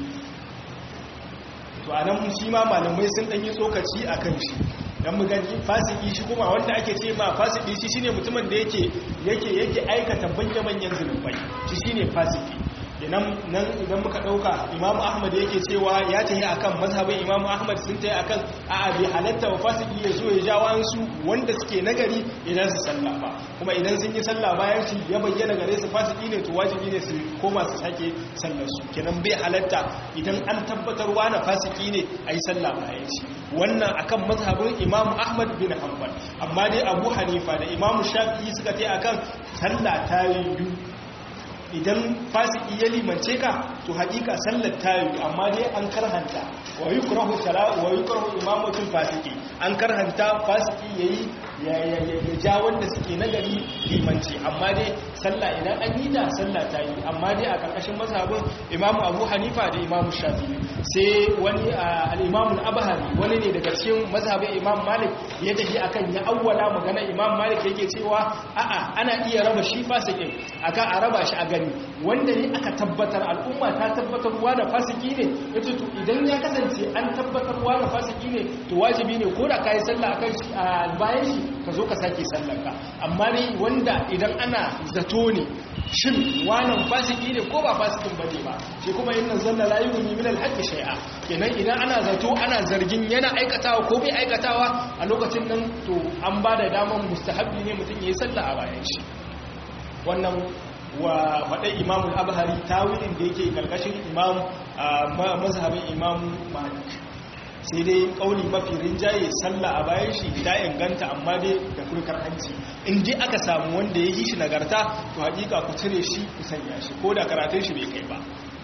A: to a nan shi ma malamai sun ɗanyi tsokaci a kan shi don mu gani fasiki shi kuma wanda ake ce ma fasiki shi shine mutumin da yake yake yake aikata manya-manyan zunubai shi shine fasiki kenan nan idan muka dauka imamu ahmad yake cewa ya tayi akan mazhabin imamu ahmad sun tayi akan a'a bi halatta wa fasiki ya zo ya ja wa'ansu wanda suke nagari idan su sallah ba kuma idan sun yi sallah bayan shi ya bayyana gare su fasiki ne to wajibi ne su koma su sake sallar su kenan bai halatta idan an tabbatar na fasiki ne a yi sallah bayan shi wannan akan mazhabin imamu ahmad bin hanbal amma dai abu hanifa da imamu shafi'i suka tayi akan sallah ta yi idan fasiki ya limance ka to hakika sallar ta yi amma dai an karhanta wa yukrahu salatu wa yukrahu imamatul fasiki an karhanta fasiki yayi ya ja wanda suke nagari limanci amma dai sallah idan an yi da sallah ta yi amma dai a karkashin mazhabin imamu abu hanifa da imamu shafi'i sai wani al-imamu al-abhari wani ne daga cikin mazhabin imam malik ya tafi akan ya awwala magana imam malik yake cewa a'a ana iya raba shi fasikin akan a raba shi a gani wanda ne aka tabbatar al'umma ta tabbatarwa da fasiki ne yace to idan ya kasance an tabbatarwa da fasiki ne to wajibi ne ko da kai sallah akan shi a bayan shi ka zo ka sake sallar ka amma ne wanda idan ana zato ne shin wannan fasiki ne ko ba fasikin bane ba shi kuma inna zanna la yughni min al-haqqi shay'a kenan idan ana zato ana zargin yana aikatawa ko bai aikatawa a lokacin nan to an ba da daman mustahabbi ne mutum yayi sallah a bayan shi wannan wa faɗai imamun abhari tawilin da yake karkashin imam mazhabin imam malik sai dai kauli mafi rinjaye sallah a bayan shi ta inganta amma dai da kurkar hanci in dai aka samu wanda ya yi shi nagarta to haƙiƙa ku cire shi ku sanya shi ko da karatun shi bai kai ba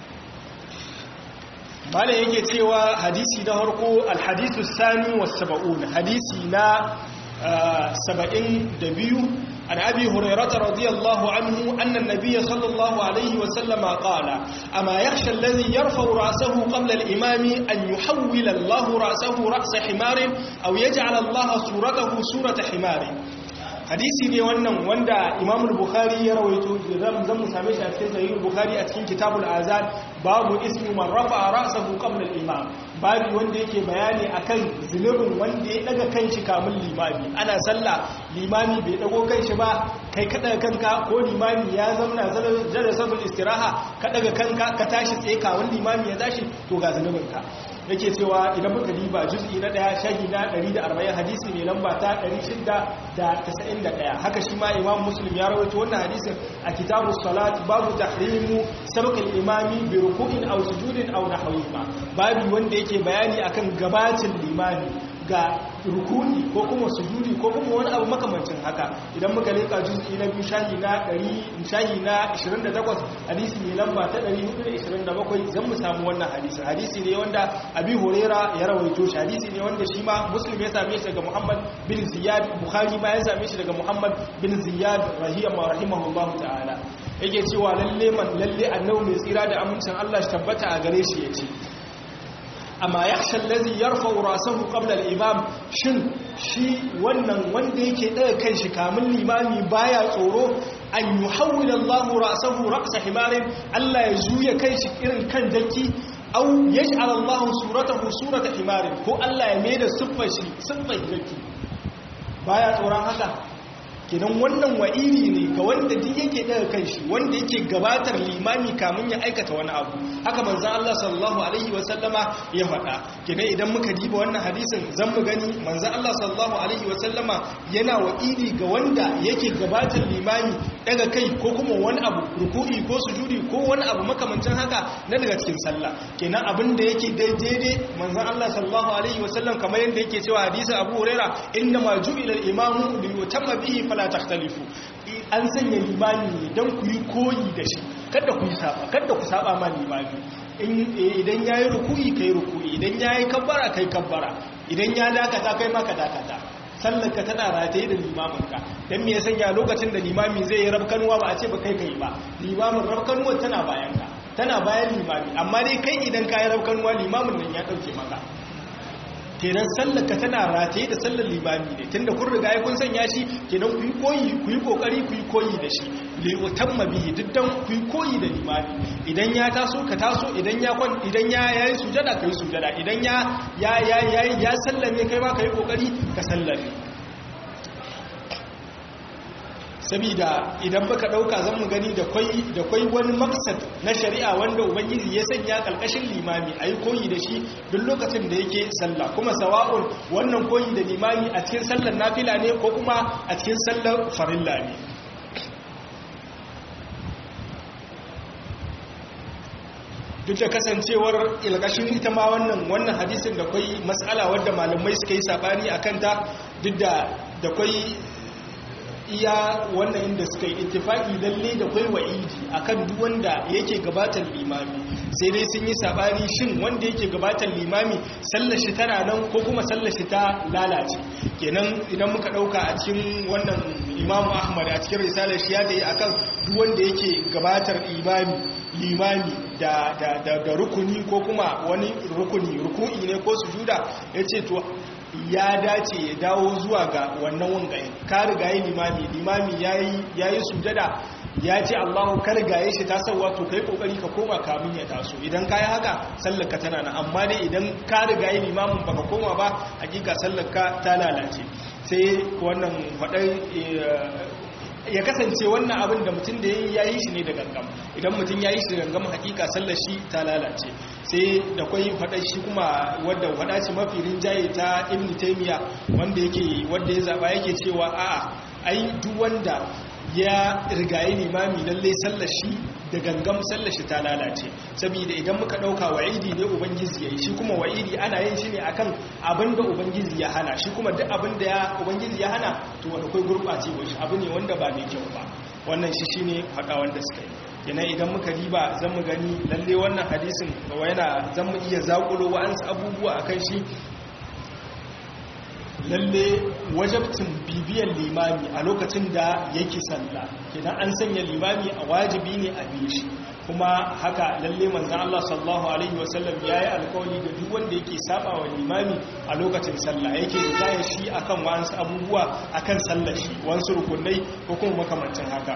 A: malam yake cewa hadisi na harko alhadisu sani wa saba'un hadisi na saba'in da biyu عن أبي هريرة رضي الله عنه أن النبي صلى الله عليه وسلم قال أما يخشى الذي يرفع رأسه قبل الإمام أن يحول الله رأسه رأس حمار أو يجعل الله صورته صورة حمار hadisi ne wannan wanda imamul bukhari ya rawaito zan zan mu same shi a cikin sahihul bukhari a cikin kitabul azan babu ismi man rafa ra'sahu qabla al-imam babu wanda yake bayani akan zunubin wanda ya daga kanshi kamun limami ana sallah limami bai dago kanshi ba kai ka daga kanka ko limami ya zamna jalasatul istiraha ka daga kanka ka tashi tsaye kamun limami ya tashi to ga zunubin ka yake cewa idan muka diba juz'i na daya shahi na 140 hadisi ne lamba ta 691 haka shi ma imam muslim ya rawaito wannan hadisin a kitabus salat babu tahrimu sabq al-imami bi ruku'in aw sujudin aw nahwihima babu wanda yake bayani akan gabatin limami ga rukuni ko kuma sujudi ko kuma wani abu makamancin haka idan muka leka juz'i na biyu shahi na 100 shahi na 28 hadisi ne lamba ta 427 zan mu samu wannan hadisi hadisi ne wanda abi huraira ya rawaito shi hadisi ne wanda shi ma muslim ya same shi daga muhammad bin ziyad bukhari ma ya same shi daga muhammad bin ziyad rahiyama rahimahullahu ta'ala yake cewa lalle man lalle annabi mai tsira da amincin Allah shi tabbata a gare shi yace amma yakhsha allazi yarfa'u ra'sahu qabla al-imam shin shi wannan wanda yake daga kanshi kamun limami baya tsoro an yuhawwila Allahu ra'sahu ra'sa himarin Allah ya juya kanshi irin kan daki aw yaj'al Allahu suratahu surata himarin ko Allah ya maida siffar shi siffar daki baya tsoron haka kenan wannan wa'iri ne ga wanda duk yake daga kanshi wanda yake gabatar limami kamun ya aikata wani abu haka manzon Allah sallallahu alaihi wasallama ya faɗa kenan idan muka diba wannan hadisin zan mu gani manzon Allah sallallahu alaihi wasallama yana wa'iri ga wanda yake gabatar limami daga kai ko kuma wani abu ruku'i ko sujudi ko wani abu makamancin haka na daga cikin sallah kenan abin da yake daidai manzon Allah sallallahu alaihi wasallam kamar yadda yake cewa hadisin Abu Huraira inna ma ju'ila al-imamu li yutamma bihi fala takhtalifu an sanya limami ne don ku yi koyi da shi kada ku yi saba kada ku saba ma limami idan yayi ruku'i kai ruku'i idan yayi kabbara kai kabbara idan ya dakata kai ma ka dakata sallarka tana rataye da limaminka don me ya sanya lokacin da limami zai yi rabkanuwa ba a ce ba kai kai ba limamin rabkanuwa tana bayanka tana bayan limami amma dai kai idan ka yi rabkanuwa limamin nan ya ɗauke maka kenan sallarka tana rataye da sallar limami ne tunda kun riga kun sanya shi kenan ku yi koyi ku yi kokari ku yi koyi da shi li utamma bihi diddan ku yi koyi da limami idan ya taso ka taso idan ya kwan idan ya yayi sujada kai sujada idan ya ya ya ya sallame kai ma kai kokari ka sallame sabida idan baka dauka zan mu gani da kwai da kwai wani maksad na shari'a wanda ubangiji ya sanya kalkashin limami ayi koyi da shi duk lokacin da yake sallah kuma sawa'un wannan koyi da limami a cikin sallar nafila ne ko kuma a cikin sallar farilla ne duk da kasancewar ilgashin ita ma wannan wannan hadisin da kwai mas'ala wadda malamai suka yi sabani akan ta duk da da kwai iya wannan inda suka yi ittifaki lalle da kwai wa'idi akan duk wanda yake gabatar limami sai dai sun yi sabani shin wanda yake gabatar limami sallar shi tana nan ko kuma sallar shi ta lalace kenan idan muka dauka a cikin wannan imamu ahmad a cikin risalar shi ya da yi akan duk wanda yake gabatar imami limami da, da, da, da rukuni ko kuma wani rukuni ruku'i ne ko sujuda ya ce to ya dace ya dawo zuwa ga wannan wangaye ka rigaye limami limami ya yi sujada ya ce allahu ka rigaye shi ta sauwa to ka yi kokari ka koma kamun ya taso idan ka yi haka sallaka tana na amma dai idan ka rigaye limamin baka koma ba hakika sallaka ta lalace sai wannan faɗar ya kasance wannan abin da mutum da ya yi shi ne da gangam idan mutum ya yi shi da gangam hakika sallar shi ta lalace sai da kwai faɗa shi kuma wadda faɗa ce mafi rinjaye ta ibn taymiya wanda yake wanda ya zaba yake cewa a'a ai duk wanda ya rigaye limami lalle sallar shi da gangam sallar shi ta lalace saboda idan muka dauka wa'idi ne ubangiji yayi shi kuma wa'idi ana yin shi ne akan abinda ubangiji ya hana shi kuma duk abinda ya ubangiji ya hana to wanda kai gurbace ba shi abu ne wanda ba mai kyau ba wannan shi shine hada wanda suka yi kenan idan muka riba zan mu gani lalle wannan hadisin yana zan mu iya zakulo wa'ansu abubuwa akan shi lalle wajabcin bibiyar limami a lokacin da yake sallah kenan an sanya limami a wajibi ne a biye shi kuma haka lalle manzan Allah sallallahu alaihi wasallam ya yi alkawali ga duk wanda yake saba wa limami a lokacin sallah yake ritaya shi akan wasu abubuwa akan sallar shi wasu rukunai ko kuma makamancin haka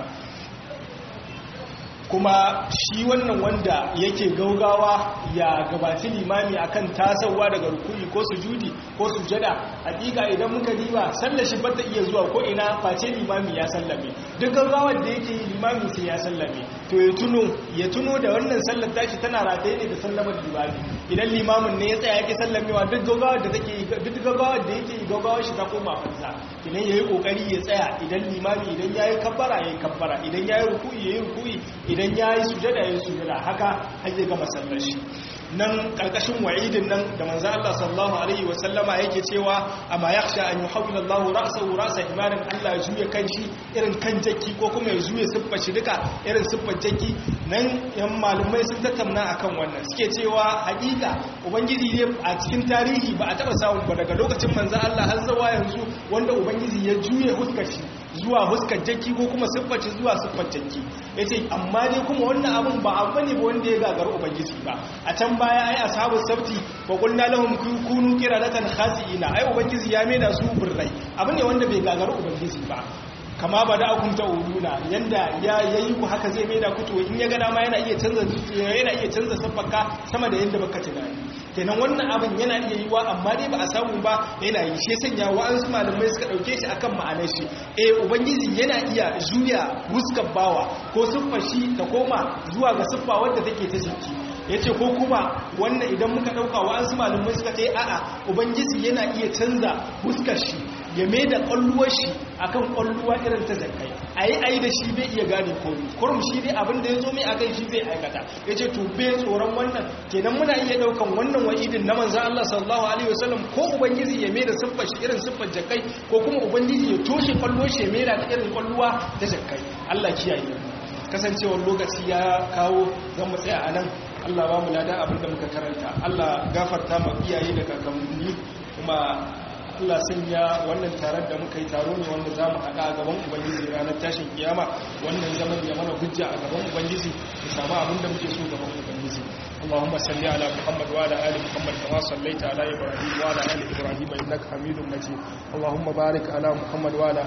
A: kuma shi wannan wanda yake gaugawa ya gabaci limami akan tasawa daga rukuni ko sujudi ko sujada hakika idan muka diba sallar shi bata iya zuwa ko ina face limami ya sallame duk gaugawar da yake yi limami sai ya sallame to ya tuno ya tuno da wannan sallar tashi tana rataye ne da sallamar limami idan limamin ne ya tsaya yake sallamewa duk gaugawar da take duk gaugawar da yake yi gaugawar shi ta koma fansa idan yayi kokari ya tsaya idan limami idan yayi kabbara yayi kabbara idan yayi ruku'i yayi ruku'i idan ya yi sujada ya yi sujada haka hajji ga masallar shi nan ƙarƙashin wa'idin nan da manzan Allah sallallahu Alaihi wasallama yake cewa amma ya sha an yi haula Allah rasa rasa imanin Allah ya juya kan shi irin kan jaki ko kuma ya juya siffar shi duka irin siffar jaki nan yan malumai sun tattauna akan wannan suke cewa hakika ubangiji ne a cikin tarihi ba a taɓa samun ba daga lokacin manzan Allah har zuwa yanzu wanda ubangiji ya juya huskar shi zuwa huskar jaki ko kuma siffar shi zuwa siffar jaki yace amma dai kuma wannan abun ba abu ne ba wanda ya gagar ubangiji ba a can baya ai ashabus sabti wa qulna lahum kunu qiradatan khasiina ai ubangiji ya maida su burrai abu ne wanda bai gagar ubangiji ba kama ba da akun ta'uduna yanda ya yayi ku haka zai maida ku to in ya ga dama yana iya canza yana iya canza sabbarka sama da yanda baka tunani kenan wannan abin yana iya yiwa amma dai ba a samu ba yana yi shi sanya wa'ansu malamai suka dauke shi akan ma'anar shi eh ubangiji yana iya juya huskar bawa ko siffar shi ta koma zuwa ga siffa wadda take ta jiki yace ko kuma wannan idan muka dauka wa'ansu malamai suka ce a'a ubangiji yana iya canza huskar shi ya mai da kwalluwar shi akan kwalluwa irin ta zakai ayi ayi da shi bai iya gane komai kurum shi dai abin da ya zo mai akan shi zai aikata yace to bai tsoron wannan kenan muna iya daukan wannan wa'idin na manzon Allah sallallahu alaihi wasallam ko ubangiji ya mai da siffar shi irin siffar jakai ko kuma ubangiji ya toshe kwalluwar shi ya mai da irin kwalluwa ta jakai Allah kiyaye kasancewar lokaci ya kawo zan mu tsaya anan Allah ba mu lada abin da muka karanta Allah gafarta ma iyaye da kakanni kuma Allah sanya wannan taron da muka yi taro ne wanda za mu haɗa a gaban Ubangiji ranar tashin kiyama wannan zaman ya mana hujja a gaban Ubangiji mu samu abin da muke so gaban Ubangiji اللهم صل على محمد وعلى ال محمد كما صليت على ابراهيم وعلى ال ابراهيم انك حميد مجيد اللهم بارك على محمد وعلى